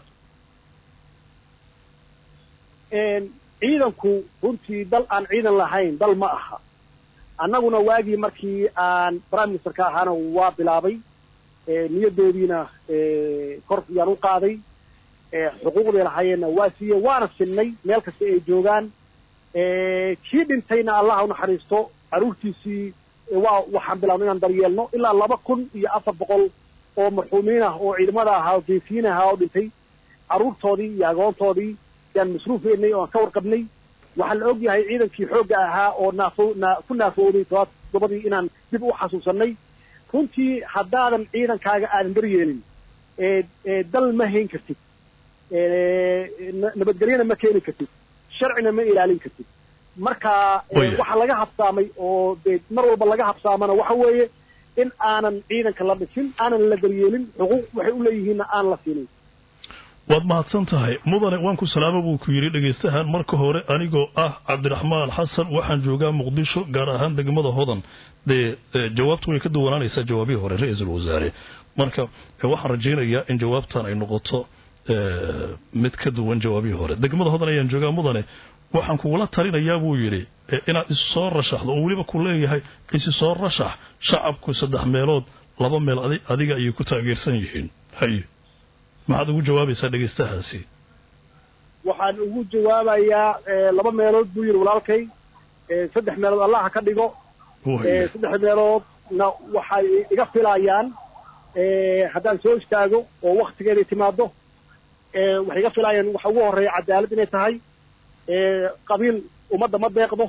ciidanku runtii dal aan ciidan lahayn dal ma aha annaguna waagii markii aan prime ministerka ahaana waa bilaabay niyadoodiina kor yaan u qaaday xuquuqday lahaayeenna waa siiye waana sinnay meel kasta ay joogaan kii dhintayna allaha unaxariisto caruurtiisii waa waxaan bilaabnay inaan daryeelno ilaa laba kun iyo afar boqol oo marxuumiin ah oo ciidamada ahaa oo geesiyiin ahaa oo dhintay carruurtoodii iyo agoontoodii yaan masruufeynay oo aan ka warqabnay waxaa la og yahay ciidankii xoogga ahaa oo naafo na ku naafooday todoba todobadii inaan dib u xasuusanay runtii haddaadan ciidankaaga aadan daryeelin dal ma hayn kartid nabadgelyana ma keeni kartid sharcina ma ilaalin kartid marka waxa laga habsaamay oo de mar walba laga habsaamana waxa weeye in aanan ciidanka la dhisin aanan la daryeelin xuquuq waxay u leeyihiinna aan la siinin waad mahadsan tahay mudane waan ku salaama buu ku yidhi dhegaystahan marka hore anigoo ah cabdiraxmaan xasan waxaan joogaa muqdisho gaar ahaan degmada hodan dee jawaabtu way ka duwanaanaysaa jawaabihii hore ra-iisul wasaare marka waxaan rajaynayaa in jawaabtan ay noqoto mid ka duwan jawaabihii hore degmada hodan ayaan joogaa mudane waxaan kugula talinayaa buu yidhi inaad isu soo rashaxdo oo weliba ku leeyahay isi soo rashax shacabku saddex meelood laba meel adiga ayay ku taageersan yihiin haye maxaad ugu jawaabaysaa dhegaystahaasi waxaan ugu jawaabayaa laba meelood buu yidhi walaalkay saddex meelood allaha ka dhigo saddex meeloodna waxay iga filayaan haddaan soo istaago oo waktigeeday timaado waxay iga filaayaan waxa ugu horreeya cadaalad inay tahay qabiil ummadda ma deeqdo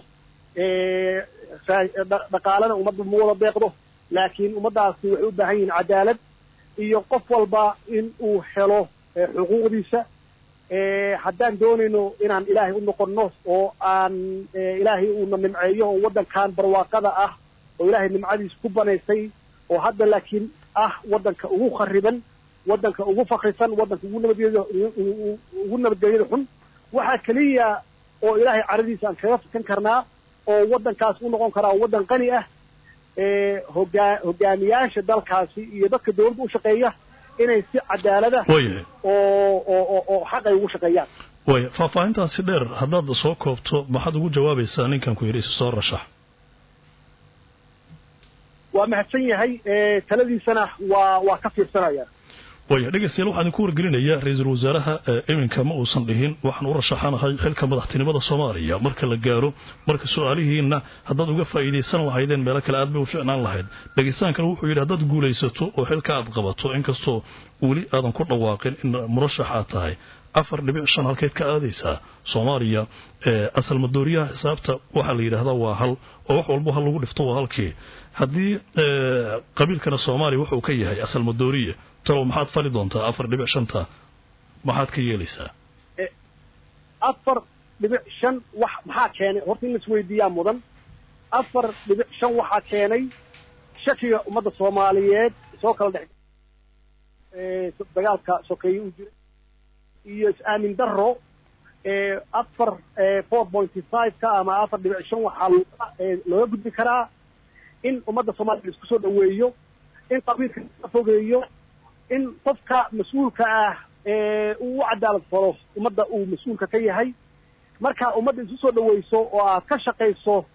dhaqaalena ummadda ma wada deeqdo laakiin ummaddaasi waxay u baahan yihiin cadaalad iyo qof walba in uu helo xuquuqdiisa haddaan doonayno inaan ilaahay u noqonno oo aan ilaahay uuna nimceeyo oo waddankan barwaaqada ah oo ilaahay nimcadiisa ku banaysay oo hadda laakiin ah waddanka ugu khariban waddanka ugu fakrisan waddanka ugu nabadgelyada ugu nabadgelyada xun waxaa keliya oo ilaahay caradiisa aan kaga fikan karnaa oo waddankaas u noqon karaa waddan qani ah hogaa hogaamiyaasha dalkaasi iyo dadka dawladda u shaqeeya inay si cadaalada oo oo oo xaq ay ugu shaqeeyaan waya faahfaahintaasi dheer haddaad soo koobto maxaad ugu jawaabaysaa ninkan ku yidhi isi soo rashax waa mahadsan yahay taladiisana waa waa ka fiirsanaya waya dhegeystayaal waxaan idinku wargelinayaa ra-iisul wasaaraha iminka ma uusan dhihin waxaan u rashaxanahay xilka madaxtinimada soomaaliya marka la gaaro marka su-aalihiinna haddaad uga faa'iidaysan lahaydeen meelo kale aad bay u ficnaan lahayd dhegeystaankan wuxuu yidhi haddaad guulaysato oo xilka aad qabato inkastoo weli aadan ku dhawaaqin in murashax aad tahay afar dhibic shan halkeed ka aadaysaa soomaaliya asal madooriyaha xisaabta waxaa la yidhaahdaa waa hal oo wax walbo hal lagu dhifto waa halkii haddii qabiilkana soomaaliya wuxuu ka yahay asal madooriya talow maxaad fali doontaa afar dhibic shanta maxaad ka yeelaysaa afar dhibic shan wax maxaa keenay horta in laisweydiiyaa mudan afar dhibic shan waxaa keenay shakiga ummadda soomaaliyeed soo kala dhex dagaalka sokeeye uu jiray iyo is-aamin daro afar four pointy five ka ama afar dhibic shan waxaa looga gudbi karaa in ummadda soomaliya laisku soo dhaweeyo in qabiilka laga fogeeyo in qofka mas-uulka ah uu u cadaalad falo ummadda uu mas-uulka ka yahay marka ummadda isu soo dhaweyso oo aad ka shaqayso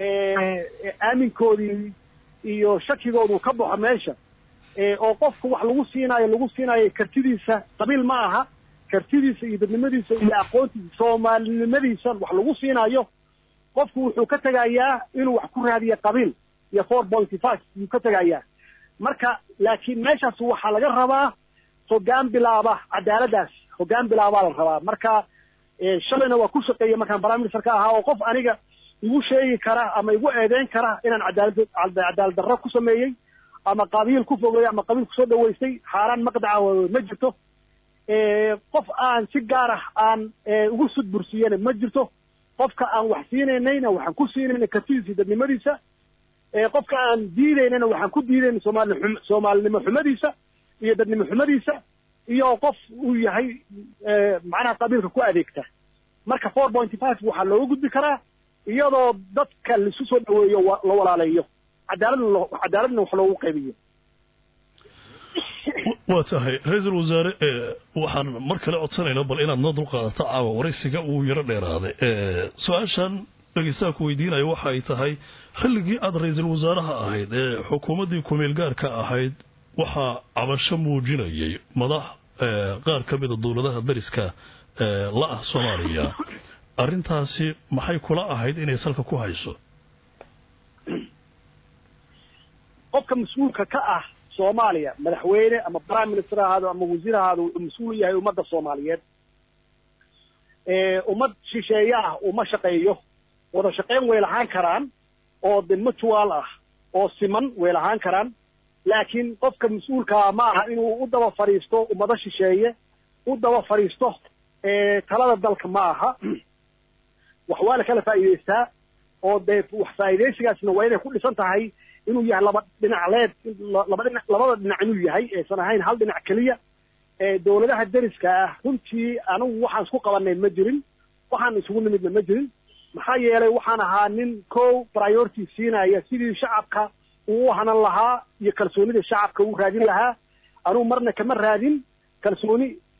aaminkoodii iyo shakigoodu ka baxo meesha oo qofka wax lagu siinaayo lagu siinaayo kartidiisa qabiil ma aha kartidiisa iyo dadnimadiisa iyo aqoontiisa soomaalinimadiisa wax lagu siinaayo qofku wuxuu ka tegayaa inuu wax ku raadiyo qabiil iyo four pointy five yuu ka tegayaa marka laakiin meeshaas waxaa laga rabaa hogaan bilaaba cadaaladaas hogaan bilaabaa la rabaa marka shalayna waa ku shaqeeya markaan prime minister ka ahaa oo qof aniga igu sheegi kara ama igu eedeyn kara inaan cadaalad cadaalad darro ku sameeyey ama qabiil ku fogeeyey ama qabiil kusoo dhaweystay xaaraan maqdaca ma jirto qof aan si gaar ah aan ugu sudbursiyena ma jirto qofka aan wax siinaynayna waxaan ku siinayna kartidiisa dadnimadiisa qofka aan diidaynana waxaan ku diidayna soomali soomaalinimo xumadiisa iyo dadnimo xumadiisa iyo qof uu yahay macnaha qabiilka ku adeegta marka four pointy five waxaa looga gudbi karaa iyadoo dadka laisu soo dhaweeyo la walaaleeyo cadaaladna cadaaladna wax loogu qaybiyo waa tahay ra-iisul wasaare waxaan mar kale codsanaynaa bal inaad noo dulqaadato caawa waraysiga uu yaro dheeraaday su-aashan dhegeystaha ku weydiinaya waxa ay tahay xilligii aada ra-iisul wasaaraha ahayd ee xukuumaddii kumeel gaarka ahayd waxaa cabasho muujinayay madax qaar ka mida dowladaha dariska la ah soomaaliya arrintaasi maxay kula ahayd inay salka ku hayso qofka mas-uulka ka ah soomaaliya madaxweyne ama prime minister ahaado ama wasiir ahaado wuxuu mas-uul yahay ummadda soomaaliyeed ummad shisheeye ah uma shaqeeyo wada shaqeyn way lahaan karaan oo de mutual ah oo siman way lahaan karaan laakiin qofka mas-uulkaa ma aha inuu u daba fadhiisto ummado shisheeye u daba fadhiisto talada dalka ma aha wax waa la kala faa'iidaystaa oo dee wax faa'iidaysigaasna waa inay ku dhisan tahay inuu yahay laba dhinacleed laba dhinac labada dhinac inuu yahay aysan ahayn hal dhinac keliya dowladaha deriska ah runtii anigu waxaan isku qabanay ma jirin waxaan isugu nimidna ma jirin maxaa yeelay waxaan ahaa nin kow priority siinaya sidii shacabka uu u hanan lahaa iyo kalsoonida shacabka uu raadin lahaa anugu marna kama raadin kalsooni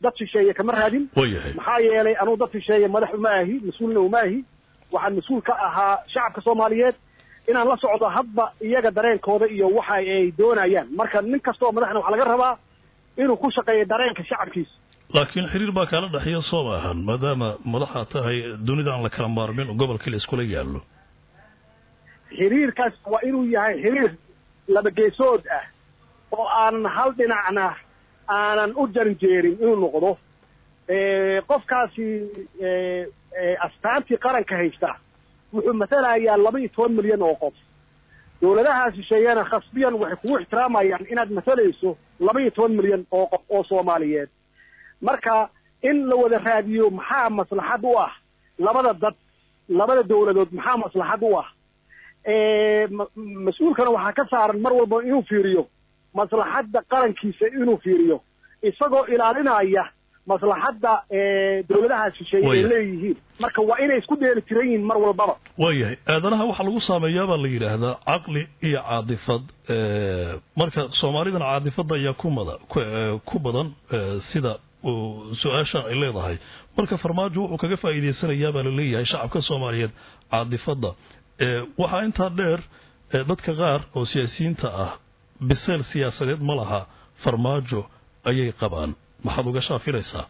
dad shisheeye kama raadin waayahay maxaa yeelay anuu dad shisheeye madax uma ahi mas-uulna uma ahi waxaan mas-uul ka ahaa shacabka soomaaliyeed inaan la socdo hadba iyaga dareenkooda iyo waxa ay doonayaan marka nin kasta oo madaxna waxaa laga rabaa inuu ku shaqeeyo dareenka shacabkiisa laakiin xiriir baa kaala dhexeeya soo maahan maadaama madaxaa tahay dunida aan la kala maarmin oo gobolkii la iskula yaallo xiriirkaas waa inuu yahay xiriir laba geesood ah oo aanan hal dhinacna aanan u janjeerin inuu noqdo qofkaasi astaantii qaranka haysta wuxuu matalayaa laba iyo toban milyan oo qof dawladaha shisheeyana khasbiyan waxay kugu ixtiraamayaan inaad matalayso laba iyo toban milyan oo qof oo soomaaliyeed marka in la wada raadiyo maxaa maslaxad u ah labada dad labada dawladood maxaa maslaxad u ah mas-uulkana waxaa ka saaran mar walba inuu fiiriyo maslaxadda qarankiisa inuu fiiriyo isagoo ilaalinaya maslaxadda dawladaha shisheeye ay leeyihiin marka waa inay isku dheeli tiran yihiin mar walbaba waayahay aadanaha waxaa lagu saameeyaa baa la yidhaahdaa caqli iyo caadifad marka soomaalidana caadifadda ayaa ku mada ku badan sida su-aashan ay leedahay marka farmaajo wuxuu kaga faa'iidaysanayaa baa laleeyahay shacabka soomaaliyeed caadifadda waxaa intaa dheer dadka qaar oo siyaasiyiinta ah biseel siyaasadeed ma laha farmaajo ayay qabaan maxaad uga shaafilaysaa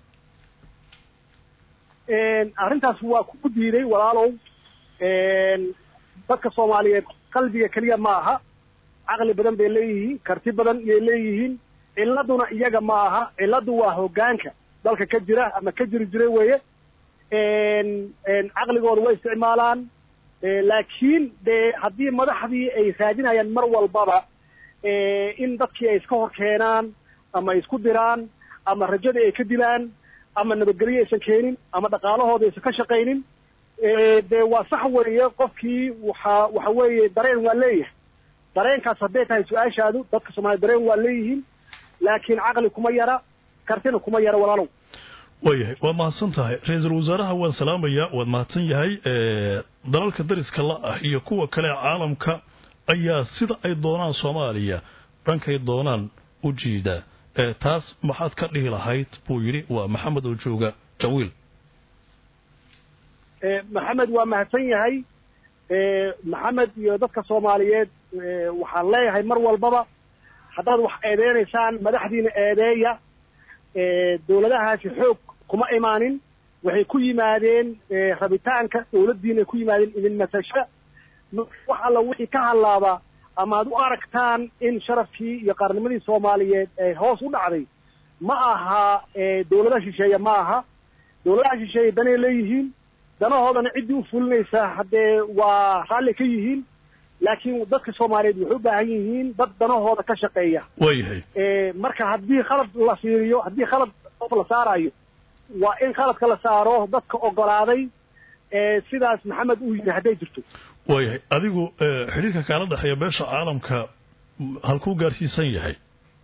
arrintaas waa ku diiday walaalow dadka soomaaliyeed qalbiga keliya ma aha caqli badan bay leeyihiin karti badan iyay leeyihiin ciladuna iyaga ma aha ciladu waa hoggaanka dalka ka jira ama ka jiri jiray weeye caqligooda way isticmaalaan laakiin dee haddii madaxdii ay raadinayaan mar walbaba in dadkii ay iska hor keenaan ama ay isku diraan ama rajadii ay ka dilaan ama nabadgelyo aysan keenin ama dhaqaalahooda aysan ka shaqaynin dee waa sax weeye qofkii waxa waxa weeye dareen waa leeyahay dareenkaas hadday tahay su-aashaadu dadka soomaaliya dareen waa leeyihiin laakiin caqli kuma yara kartina kuma yara walaalow waayahay waad mahadsan tahay ra-iisul wasaaraha waan salaamayaa waad mahadsan yahay dalalka dariska la ah iyo kuwa kale caalamka ayaa sida ay doonaan soomaaliya dhankay doonaan u jiida taas maxaad ka dhihi lahayd buu yidhi waa maxamed oo jooga jawiil maxamed waa mahadsan yahay maxamed iyo dadka soomaaliyeed waxaan leeyahay mar walbaba haddaad wax eedeynaysaan madaxdiina eedeeya dawladahaasi xoog kuma imaanin waxay ku yimaadeen rabitaanka dawladdiinay ku yimaadeen idin matasha wax alla wixii ka hadlaaba ama ad u aragtaan in sharafkii iyo qaarnimadii soomaaliyeed ee hoos u dhacday ma aha dawladaha shisheeye ma aha dawladaha shisheeye danay leeyihiin danahoodana ciddii u fulinaysa haddee waa raalli ka yihiin laakiin dadka soomaaliyeed waxay u baahan yihiin dad danahooda ka shaqeeya waayahay marka haddii khalad la fiiriyo haddii khalad qof la saarayo waa in khaladka la saaro dadka ogolaaday sidaas maxamed uu yidhi hadday jirto waayahay adigu xidhiirka kaala dhexeeya beesha caalamka halkuu gaarsiisan yahay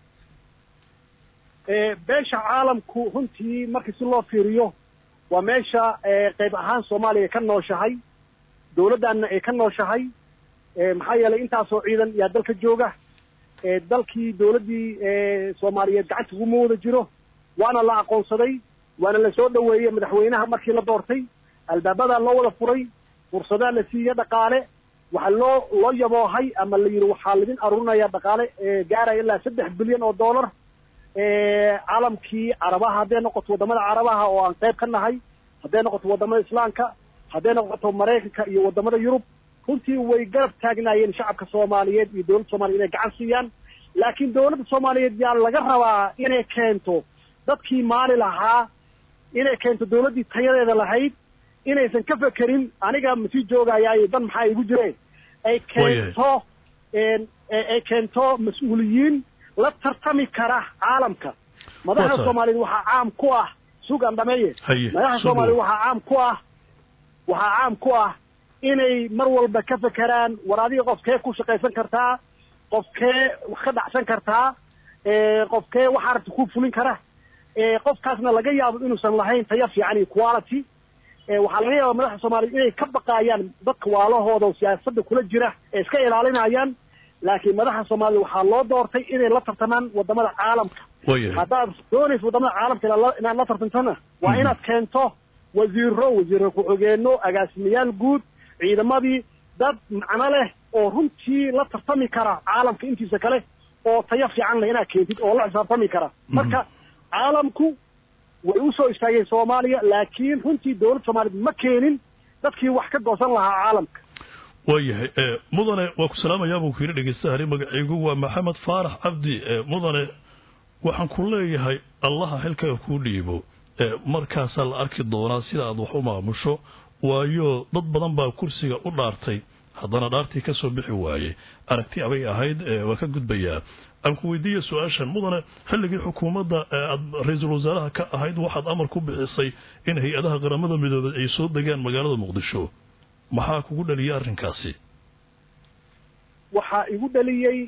beesha caalamku runtii markii si loo fiiriyo waa meesha qayb ahaan soomaaliya ka nooshahay dawladdaanna ay ka nooshahay maxaa yeelay intaasoo ciidan yaa dalka jooga dalkii dawladdii soomaaliyeed gacanta uguma wada jiro waana la aqoonsaday waana la soo dhoweeyey madaxweynaha markii la doortay albaabadaa loo wada furay fursadaa la siiye dhaqaale waxaa loo loo yaboohay ama la yidhi waxaa laidin arurinaya dhaqaale gaaraya ilaa saddex bilyan oo dollar caalamkii carabaha hadday noqoto waddamada carabaha oo aan qayb ka nahay hadday noqoto waddamada islaamka hadday noqoto maraykanka iyo waddamada yurub runtii way garab taagnaayeen shacabka soomaaliyeed iyo dawladda soomaliya inay gacan siiyaan laakiin dawladda soomaaliyeed yaa laga rabaa inay keento dadkii maali lahaa inay keento dawladdii tayadeeda lahayd inaysan ka fekerin aniga masii joogayaayo dan maxaa igu jireen ay keento ay keento mas-uuliyiin la tartami kara caalamka madaxda soomaaliyeed waxaa caam ku ah sugan dhameeye madaxda soomaaliyeed waxaa caam ku ah waxaa caam ku ah inay mar walba ka fekeraan war adiga qofkee ku shaqaysan kartaa qofkee wax ka dhacsan kartaa qofkee waxaa rabta ku fulin kara qofkaasna laga yaabo inuusan lahayn taya fiican iyo quality waxaa laga yaaba madaxda soomaaliyeed inay ka baqaayaan dadka waalahooda oo siyaasadda kula jira ee iska ilaalinayaan laakiin madaxda soomaaliyed waxaa loo doortay inay la tartamaan waddamada caalamka haddaad doonayso waddamada caalamka inaad la tartantana waa inaad keento wasiiro wasiiro ku-xigeenno agaasimayaal guud ciidamadii dad macno leh oo runtii la tartami kara caalamka intiisa kale oo tayo fiican leh inaad keentid oo la xisaabtami kara marka caalamku way u soo istaageen soomaaliya laakiin runtii dowladda soomaaliyeed ma keenin dadkii wax ka goosan lahaa caalamka waayahay mudane waa ku salaamayaa buu ku yidhi dhegeystahaani magacaygu waa maxamed faarax cabdi mudane waxaan ku leeyahay allaha xilkaga kuu dhiibo markaasaa la arki doonaa sida aad wax u maamusho waayo dad badan baa kursiga u dhaartay haddana dhaartii ka soo bixi waayey aragti abay ahayd waa ka gudbayaa aan ku weydiiya su-aashan mudane xilligii xukuumadda aad ra-iisul wasaaraha ka ahayd waxaad amar ku bixisay in hay-adaha qaramada midoobay ay soo degaan magaalada muqdisho maxaa kugu dhaliyay arrinkaasi waxaa igu dhaliyey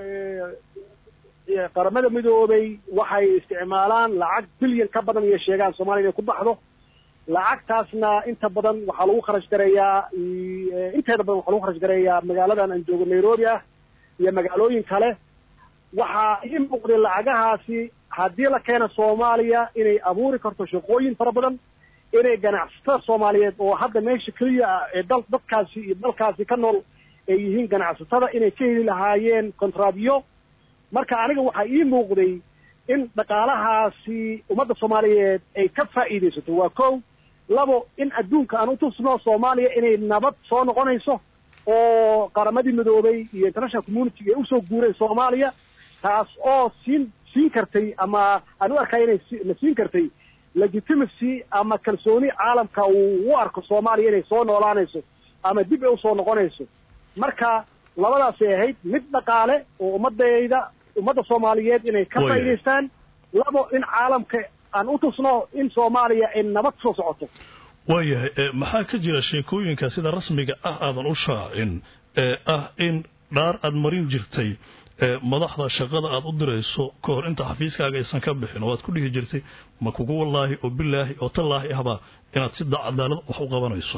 qaramada midoobay waxay isticmaalaan lacag bilyan ka badan iyo sheegaan soomaliya inay ku baxdo lacagtaasna inta badan waxaa lagu kharash gareeyaa inteeda badan waxaa lagu kharash gareeyaa magaaladan aan joogo nairobi ah iyo magaalooyin kale waxaa ii muuqday lacagahaasi haddii la keeno soomaaliya inay abuuri karto shaqooyin fara badan inay ganacsatada soomaaliyeed oo hadda meesha keliya ah ee dal dadkaasi iyo dalkaasi ka nool ay yihiin ganacsatada inay ka heli lahaayeen contrabyo marka aniga waxaa ii muuqday in dhaqaalahaasi ummadda soomaaliyeed ay ka faa'iidaysato waa kow labo in adduunka aan utusno soomaaliya inay nabad soo noqonayso oo qaramadii midoobay iyo international community ay usoo guureen soomaaliya taas oo siin siin kartay ama aan u arkaya inay na siin kartay legitimacy ama kalsooni caalamka uu u arko soomaaliya inay soo noolaanayso ama dib ay usoo noqonayso marka labadaasay ahayd mid dhaqaale oo ummadayda ummadda soomaaliyeed inay ka faa'idaystaan labo in caalamka aan u tusno in soomaaliya ay nabad soo socoto waayahay maxaa ka jira sheekooyinka sida rasmiga ah aadan u shaacin ee ah in dhaar aad marin jirtay madaxda shaqada aad u dirayso ka hor inta xafiiskaaga aysan ka bixin oo aad ku dhihi jirtay ma kugu wallaahi oo bilaahi oo tallaahi ahba inaad si cadaalad wax u qabanayso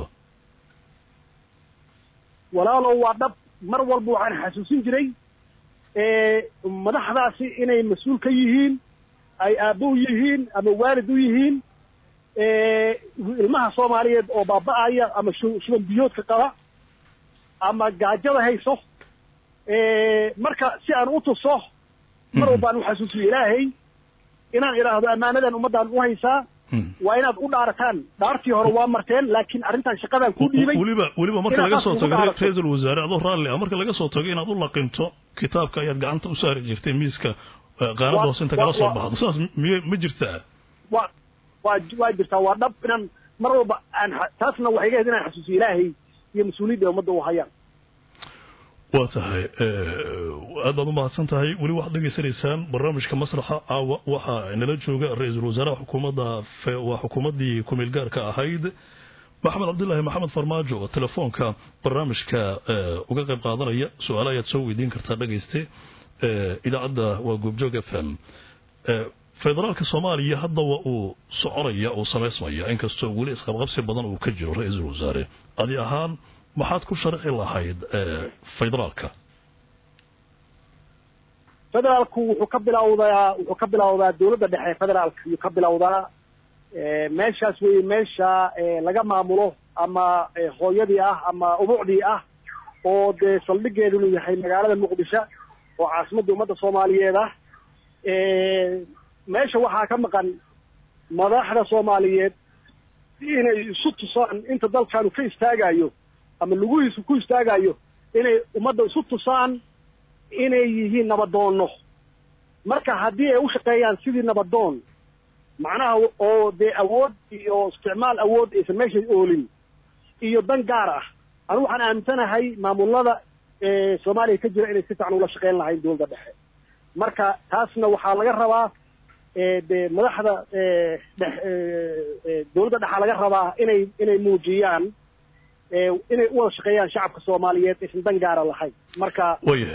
walaalow waa dhab mar walba waxaan xasuusin jiray madaxdaasi inay mas-uul ka yihiin ay aabbo u yihiin ama waalid u yihiin ilmaha soomaaliyeed oo baaba-aya ama shuban biyoodka qaba ama gaajada hayso marka si aan u tuso mar walbaan u xasuusiyo ilaahay inaan idhaahdo ammaanadan ummaddaan u haysaa waa inaad u dhaarataan dhaartii hore waa marteen laakiin arrintan shaqadaan ku dhiibay weliba weliba marka laga soo tago ra-iisul wasaare adoo raalli ah marka laga soo tago inaad u laqinto kitaabka ayaad gacanta u saari jirtay miiska qaanada hoose inta kala soo baxdo sidaas miy ma jirtaa wa waa waa jirtaa waa dhab inaan mar walba aan taasna waxay ga ahayd inaan xasuusiyo ilaahay iyo mas-uuliyadda ummadda u hayaan waa tahay aad baad u mahadsan tahay weli waxaad dhegaysanaysaan barnaamijka masraxa caawa waxaa inala jooga ra-iisul wasaaraha xukuumadda waa xukuumaddii kumeel gaarka ahayd maxamed cabdilaahi maxamed farmaajo oo telefoonka barnaamijka uga qayb qaadanaya su-aala ayaad soo weydiin kartaa dhegayste idaacadda waa goobjoog f m federaalka soomaaliya hadda waa uu soconaya uu samaysmaya inkastoo weli isqabqabsi badan uu ka jiro ra-iisul wasaare adi ahaan maxaad ku sharxi lahayd federaalka federaalku wuxuu ka bilawdaa wuxuu ka bilawdaa dawladda dhexe federaalka ayuu ka bilawdaa meeshaas weye meesha laga maamulo ama hooyadii ah ama ubucdii ah oo dee saldhigeedunu yahay magaalada muqdisho oo caasimadda ummadda soomaaliyeed ah meesha waxaa ka maqan madaxda soomaaliyeed inay isu tusaan inta dalkaanu ka istaagayo ama lugihiisu ku istaagayo inay ummadda isu tusaan inay yihiin nabadoonno marka haddii ay u shaqeeyaan sidii nabadoon macnaha oo dee awood iyo isticmaal awood aysan meesha oolin iyo dan gaar ah anu waxaan aaminsanahay maamulada soomaaliya ka jira inay si fiican ula shaqeyn lahayn dowladda dhexe marka taasna waxaa laga rabaa de madaxda dowladda dhexa laga rabaa inay inay muujiyaan inay u wada shaqeeyaan shacabka soomaaliyeed aysan dan gaara lahayn marka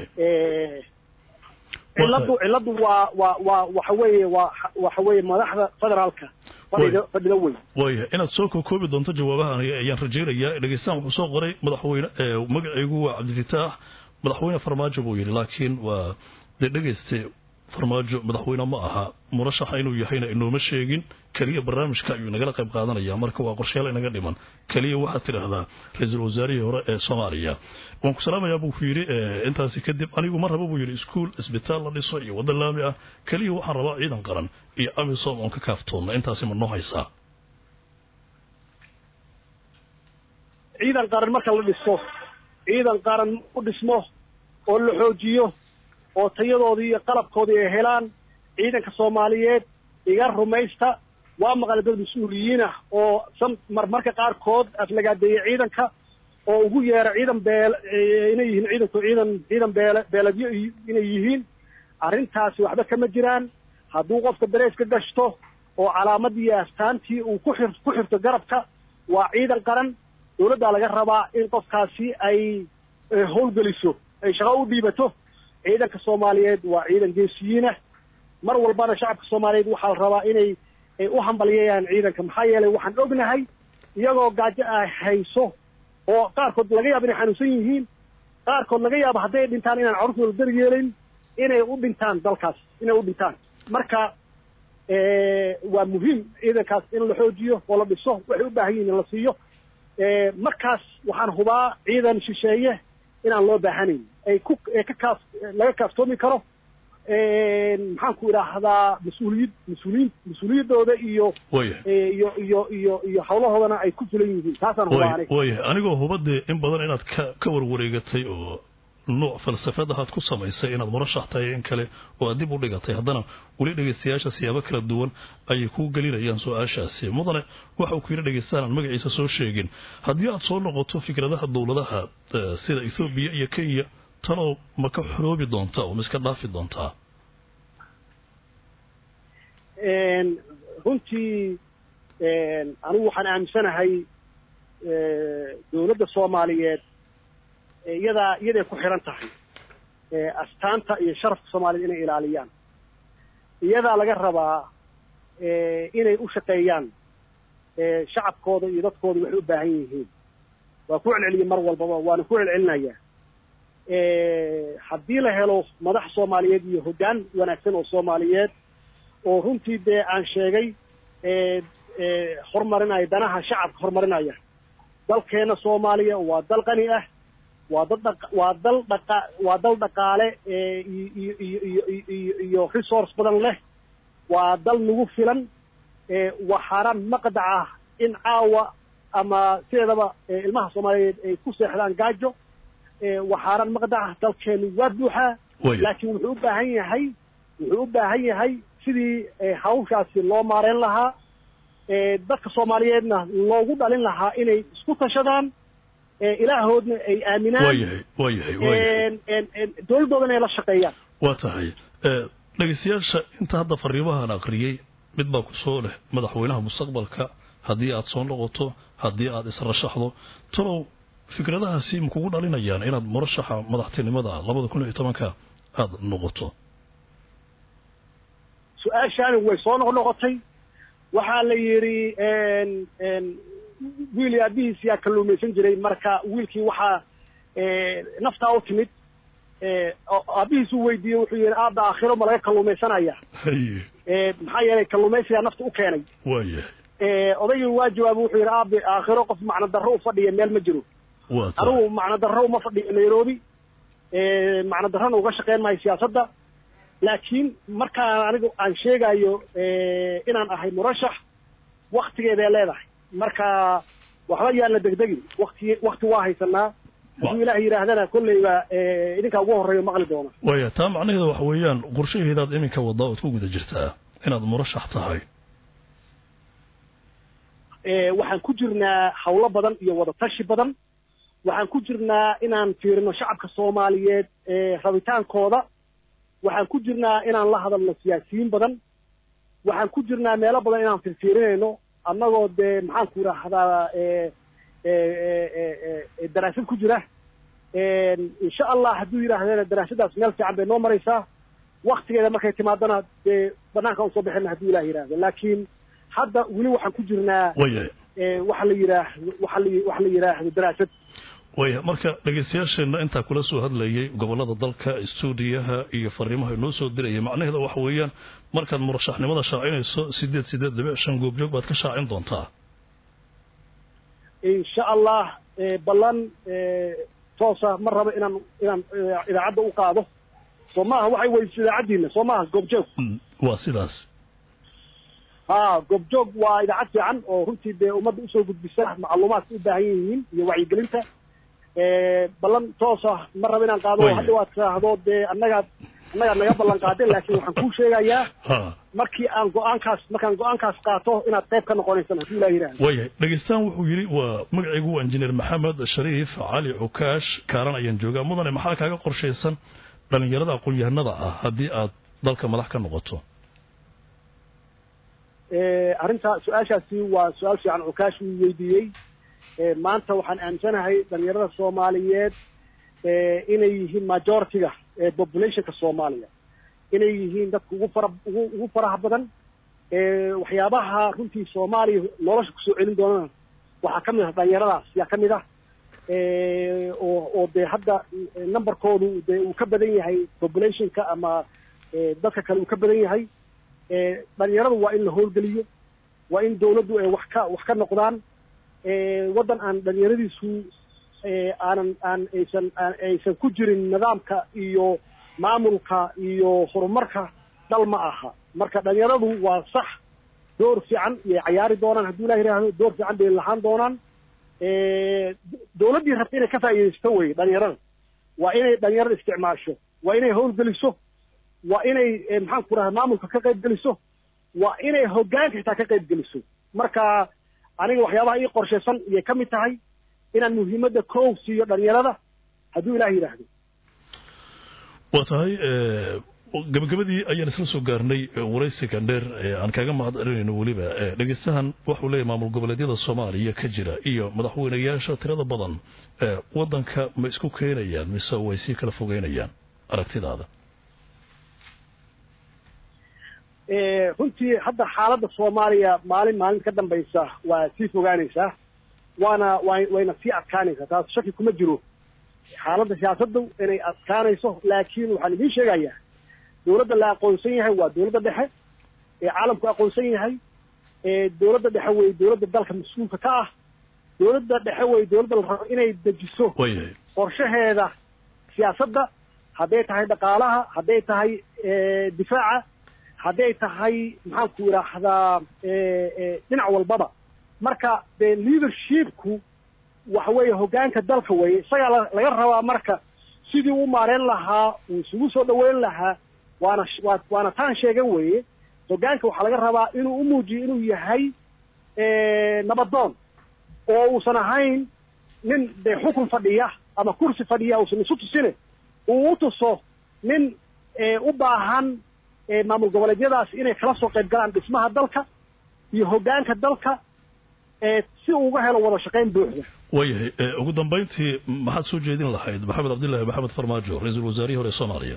ciladu ciladu waa waa waa waxa weeye waa waxa weeye madaxda federaalka fadhiga fadhida weyn waaya inaad soo kokoobi doonto jawaabahan ayaan rajaynayaa dhegeystaan wuxuu soo qoray madaxweyne magacaygu waa cabdifitaax madaxweyne farmaajo buu yidhi laakiin waa dee dhegeyste farmaajo madaxweyne ma aha murashaxa inuu yahayna inooma sheegin keliya barnaamijka ayuu inagala qayb qaadanaya marka waa qorshayaal inaga dhiman keliya waxaad tidhaahdaa ra-iisul wasaarihii hore ee soomaaliya waan ku salaamayaa buu ku yidhi intaasi kadib anigu ma raba buu yidhi iskuol isbitaal la dhiso iyo waddan laami ah keliya waxaan rabaa ciidan qaran iyo amisom oon ka kaaftoonna intaasi ma noo haysaa ciidan qaran marka la dhiso ciidan qaran u dhismo oo la xoojiyo oo tayadoodii iyo qalabkoodii ay helaan ciidanka soomaaliyeed iga rumaysta waa maqlay dad mas-uuliyiin ah oo marmarka qaarkood aflagaadeeyey ciidanka oo ugu yeera ciidan beel inay yihiin ciidanku ciidan ciidan beele beeladyo inay yihiin arrintaasi waxba kama jiraan hadduu qofka dareeska gashto oo calaamadii iyo astaantii uu ku xir ku xirto garabka waa ciidan qaran dawladdaa laga rabaa in qofkaasi ay howlgeliso ay shaqo u dhiibato ciidanka soomaaliyeed waa ciidan geesiyiinah mar walbana shacabka soomaaliyeed waxaa la rabaa inay u hambalyeeyaan ciidanka maxaa yeelay waxaan ognahay iyagoo gaajo ay hayso oo qaarkood laga yaaba inay xanuunsan yihiin qaarkood laga yaaba hadday dhintaan inaan carruurtooda dar yeelayn inay u dhintaan dalkaas inay u dhintaan marka waa muhiim ciidankaas in la xoojiyo oo la dhiso waxay u baahan yihin in la siiyo markaas waxaan hubaa ciidan shisheeye inaan loo baahanayn ay ku ka kaaf laga kaaftoomi karo maxaan ku idhaahdaa mas-uuliyad mas-uuliyin mas-uuliyaddooda iyo iyo iyo iyo iyo hawlahoodana ay ku fulan yihiin taasaan hubaa aniga waayahay anigoo hubadee in badan inaad ka ka warwareegatay oo nuuc falsafadahaad ku samaysay inaad murashax tahay in kale oo aad dib u dhigatay haddana weli dhegaystayaasha siyaabo kala duwan ayay kuu gelinayaan su-aashaasi mudane waxa uu ku yidhi dhegaystaan aan magaciisa soo sheegin haddii aad soo noqoto fikradaha dowladaha sida ethoobiya iyo kenya tanoo ma ka xoroobi doontaa oo ma iska dhaafi doontaa runtii anigu waxaan aaminsanahay dowladda soomaaliyeed iyadaa iyaday ku xiran tahay astaanta iyo sharafka soomaaliyed inay ilaaliyaan iyadaa laga rabaa inay u shaqeeyaan shacabkooda iyo dadkooda waxay u baahan yihiin waa ku celceliyey mar walbaba waana ku celcelinayaa haddii la helo madax soomaaliyeed iyo hoggaan wanaagsan oo soomaaliyeed oo runtii dee aan sheegay horumarinaya danaha shacabka horumarinaya dalkeena soomaaliya waa dal qani ah waa dad dha waa dal dhaqa waa dal dhaqaale iyo iyo iyo iyo iyo resource badan leh waa dal nagu filan waa xaaraan maqdac ah in caawa ama sideedaba ilmaha soomaaliyeed ay ku seexdaan gaajo waa xaaraan maqdac ah dalkeenu waa buuxaa laakiin wuxuu u baahan yahay wuxuu u baahan yahay sidii hawshaasi loo maareyn lahaa dadka soomaaliyeedna loogu dhalin lahaa inay isku tashadaan ilaahoodna ay aaminaan waayahay waayahay waayahay dowladdoodana ay la shaqeeyaan waa tahay dhegaystayaasha inta hadda fariimahan aqriyey mid baa ku soo leh madaxweynaha mustaqbalka haddii aad soo noqoto haddii aad israshaxdo talow fikradahaasi ma kugu dhalinayaan inaad murashaxa madaxtinimada labada kun iyo tobanka aada noqoto su-aashaani way soo noqnoqotay waxaa la yidhi wiil aabihiis yaa kalluumaysan jiray marka wiilkii waxaa naftaa u timid aabihiis uu weydiiyey wuxuu yidhi aabba aakhiro ma laga kalluumaysanaya maxaa yeelay kalluumaysigaa nafta u keenay waayahay odaygii waa jawaabay wuxuu yidhi aabe aakhiro qof macno darro u fadhiya meel ma jiro waa tahay anigu macno darro uma fadhiyo nairobi macno darrona uga shaqeyn maayo siyaasadda laakiin markaan anigu aan sheegayo inaan ahay murashax waktigeeday leedahay marka waxba yaan la degdegin wakti wakti waa haysanaa hadduu ilaah yidhaahdana kolleyba idinkaa ugu horreeyo maqli doona waaya taa macnaheeda waxa weeyaan qorshaheedaad iminka waddaa ood ku guda jirtaa inaad murashax tahay waxaan ku jirnaa hawlo badan iyo wadatashi badan waxaan ku jirnaa inaan fiirino shacabka soomaaliyeed rabitaankooda waxaan ku jirnaa inaan la hadalno siyaasiyiin badan waxaan ku jirnaa meelo badan inaan firfiirinayno annagoo dee maxaan ku idhaahdaa daraasad ku jira insha allah hadduu yidhaahdana daraasadaas meel fiican bay noo maraysaa waktigeeda markay timaadana dee banaanka usoo bixina hadduu ilah yidhaahdo laakiin hadda weli waxaan ku jirnaa waayahay waxa la yidhaahdo waxa la waxa la yidhaahdo daraasad waya marka dhegeystayaasheenna intaa kula soo hadlayay gobolada dalka stuudiyaha iyo fariimaha inoo soo diraya macnaheeda waxa weeyaan markaad murashaxnimada shaacinayso sideed sideed dhibic shan goobjoog baad ka shaacin doontaa insha allah ballan toosa ma rabo inaan inaan idaacadda u qaado soo maaha waxay weydiso idaacaddiina soo maaha goobjoog waa sidaas ha goobjoog waa idaacad fiican oo runtii dee ummadda usoo gudbisa macluumaadka u baahan yihiin iyo wacyigelinta ballan toosa ma rabo inaan qaado hadda waad tiraahdo dee annagaad annagaad naga ballan qaadeen laakiin waxaan kuu sheegayaa markii aan go-aankaas markaan go-aankaas qaato inaad qayb ka noqonaysan haddii ilaah yidhahdo wayahay dhegeystaan wuxuu yidhi waa magacaygu waa injineer maxamed shariif cali cukaash kaaran ayaan joogaa mudane maxaa kaaga qorshaysan dhallinyarada aqoon-yahanada ah haddii aad dalka madax ka noqoto arrinta su-aashaasi waa su-aal fiican cukaash uu weydiiyey maanta waxaan aaminsanahay dhalinyarada soomaaliyeed inay yihiin majority-ga populationka soomaaliya inay yihiin dadka ugu fara ugu ugu faraha badan waxyaabaha runtii soomaaliya nolosha kusoo celin doonana waxaa ka mid ah dhalinyaradaas yaa ka mid ah oo oo dee hadda numberkoodu dee uu ka badan yahay populationka ama dadka kale uu ka badan yahay dhalinyaradu waa in la howlgeliyo waa in dawladdu ay wax ka wax ka noqdaan waddan aan dhalinyaradiisu aanan aan aysan aan aysan ku jirin nidaamka iyo maamulka iyo horumarka dal ma aha marka dhalinyaradu waa sax door fiican iyay cayaari doonaan hadduu ilah yidhaahdo door fiican bay lahaan doonaan dawladdii rabta inay ka faa'iidaysto wey dhalinyarada waa inay dhalinyarada isticmaasho waa inay howlgeliso waa inay maxaan ku dhaha maamulka ka qayb geliso waa inay hoggaanka xitaa ka qayb geliso marka aniga waxyaabaha ii qorshaysan iyay ka mid tahay inaan muhiimadda koow siiyo dhalinyarada hadduu ilaah yidhaahdo waa tahay gabagabadii ayaan isla soo gaarnay waraysiga dheer aan kaaga mahad celinayno weliba dhegeystahan waxuu leeyahy maamul goboleedyada soomaaliya ka jira iyo madaxweynayaasha tirada badan waddanka ma isku keenayaan mise way sii kala fogeynayaan aragtidaada runtii hadda xaaladda soomaaliya maalin maalin ka dambaysa waa sii fogaanaysaa waana wa wayna sii adkaanaysaa taas shaki kuma jiro xaaladda siyaasaddu inay adkaanayso laakiin waxaan idiin sheegayaa dawladda la aqoonsan yahay waa dawladda dhexe ee caalamku aqoonsan yahay dawladda dhexe wey dawladda dalka mas-uulka ka ah dawladda dhexe wey dawladda la rabo inay dejiso qorshaheeda siyaasadda hadday tahay dhaqaalaha hadday tahay difaaca hadday tahay maxaanku idhaahdaa dhinac walbaba marka dee leadershipku waxa weeye hoggaanka dalka weeye isagaa laga rabaa marka sidii u maareen lahaa uu isugu soo dhaweyn lahaa waana wa waana taan sheegan weeye hoggaanka waxaa laga rabaa inuu u muujiyo inuu yahay nabadoon oo uusan ahayn nin dee xukun fadhiya ama kursi fadhiya uusan isu tusine uu u tuso nin u baahan maamul goboleedyadaas inay kala soo qayb galaan dhismaha dalka iyo hoggaanka dalka si uu uga helo wada shaqayn buuxda waayahay ugu dambayntii maxaad soo jeedin lahayd maxamed cabdillahi maxamed farmaajo ra-iisul wasaarihii hore soomaaliya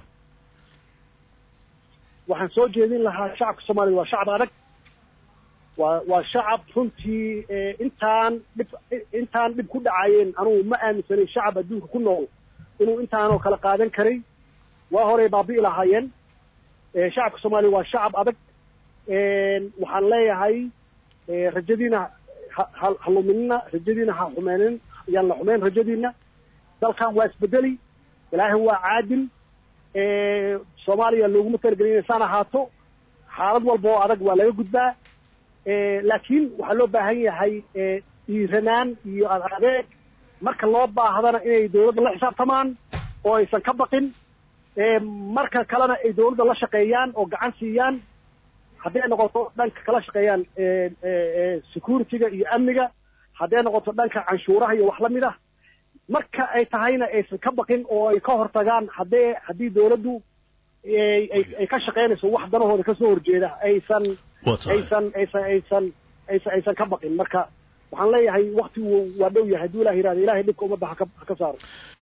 waxaan soo jeedin lahaa shacabka soomaaliya waa shacab adag waa waa shacab runtii intaan dhib intaan dhib ku dhacayeen anugu ma aaminsanin shacab adduunka ku nool inuu intaanoo kala qaadan karay waa horey baabi'i lahaayeen shacabka soomaaliya waa shacab adag waxaan leeyahay rajadiina ha luminina rajadiina ha xumeynin yaan la xumeyn rajadiina dalkan waa isbedeli ilaahay waa caadil soomaaliya looguma talagelin inaysaan ahaato xaalad walba oo adag waa laga gudbaa laakiin waxaa loo baahan yahay dhiiranaan iyo adeeg marka loo baahdana inay dawladda la xisaabtamaan oo aysan ka baqin marka kalena ay dawladda la shaqeeyaan oo gacan siiyaan hadday noqoto dhanka kala shaqeeyaan security-ga iyo amniga hadday noqoto dhanka canshuuraha iyo wax lamid ah marka ay tahayna aysan ka baqin oo ay ka hortagaan haddee haddii dawladdu ay ka shaqeynayso wax danahooda kasoo horjeeda aysan aysan aysan aysan aysan aysan ka baqin marka waxaan leeyahay waktigu waa dhow yahay hadduu ilah yihahdo ilahay dhibka ummadda haka ha ka saaro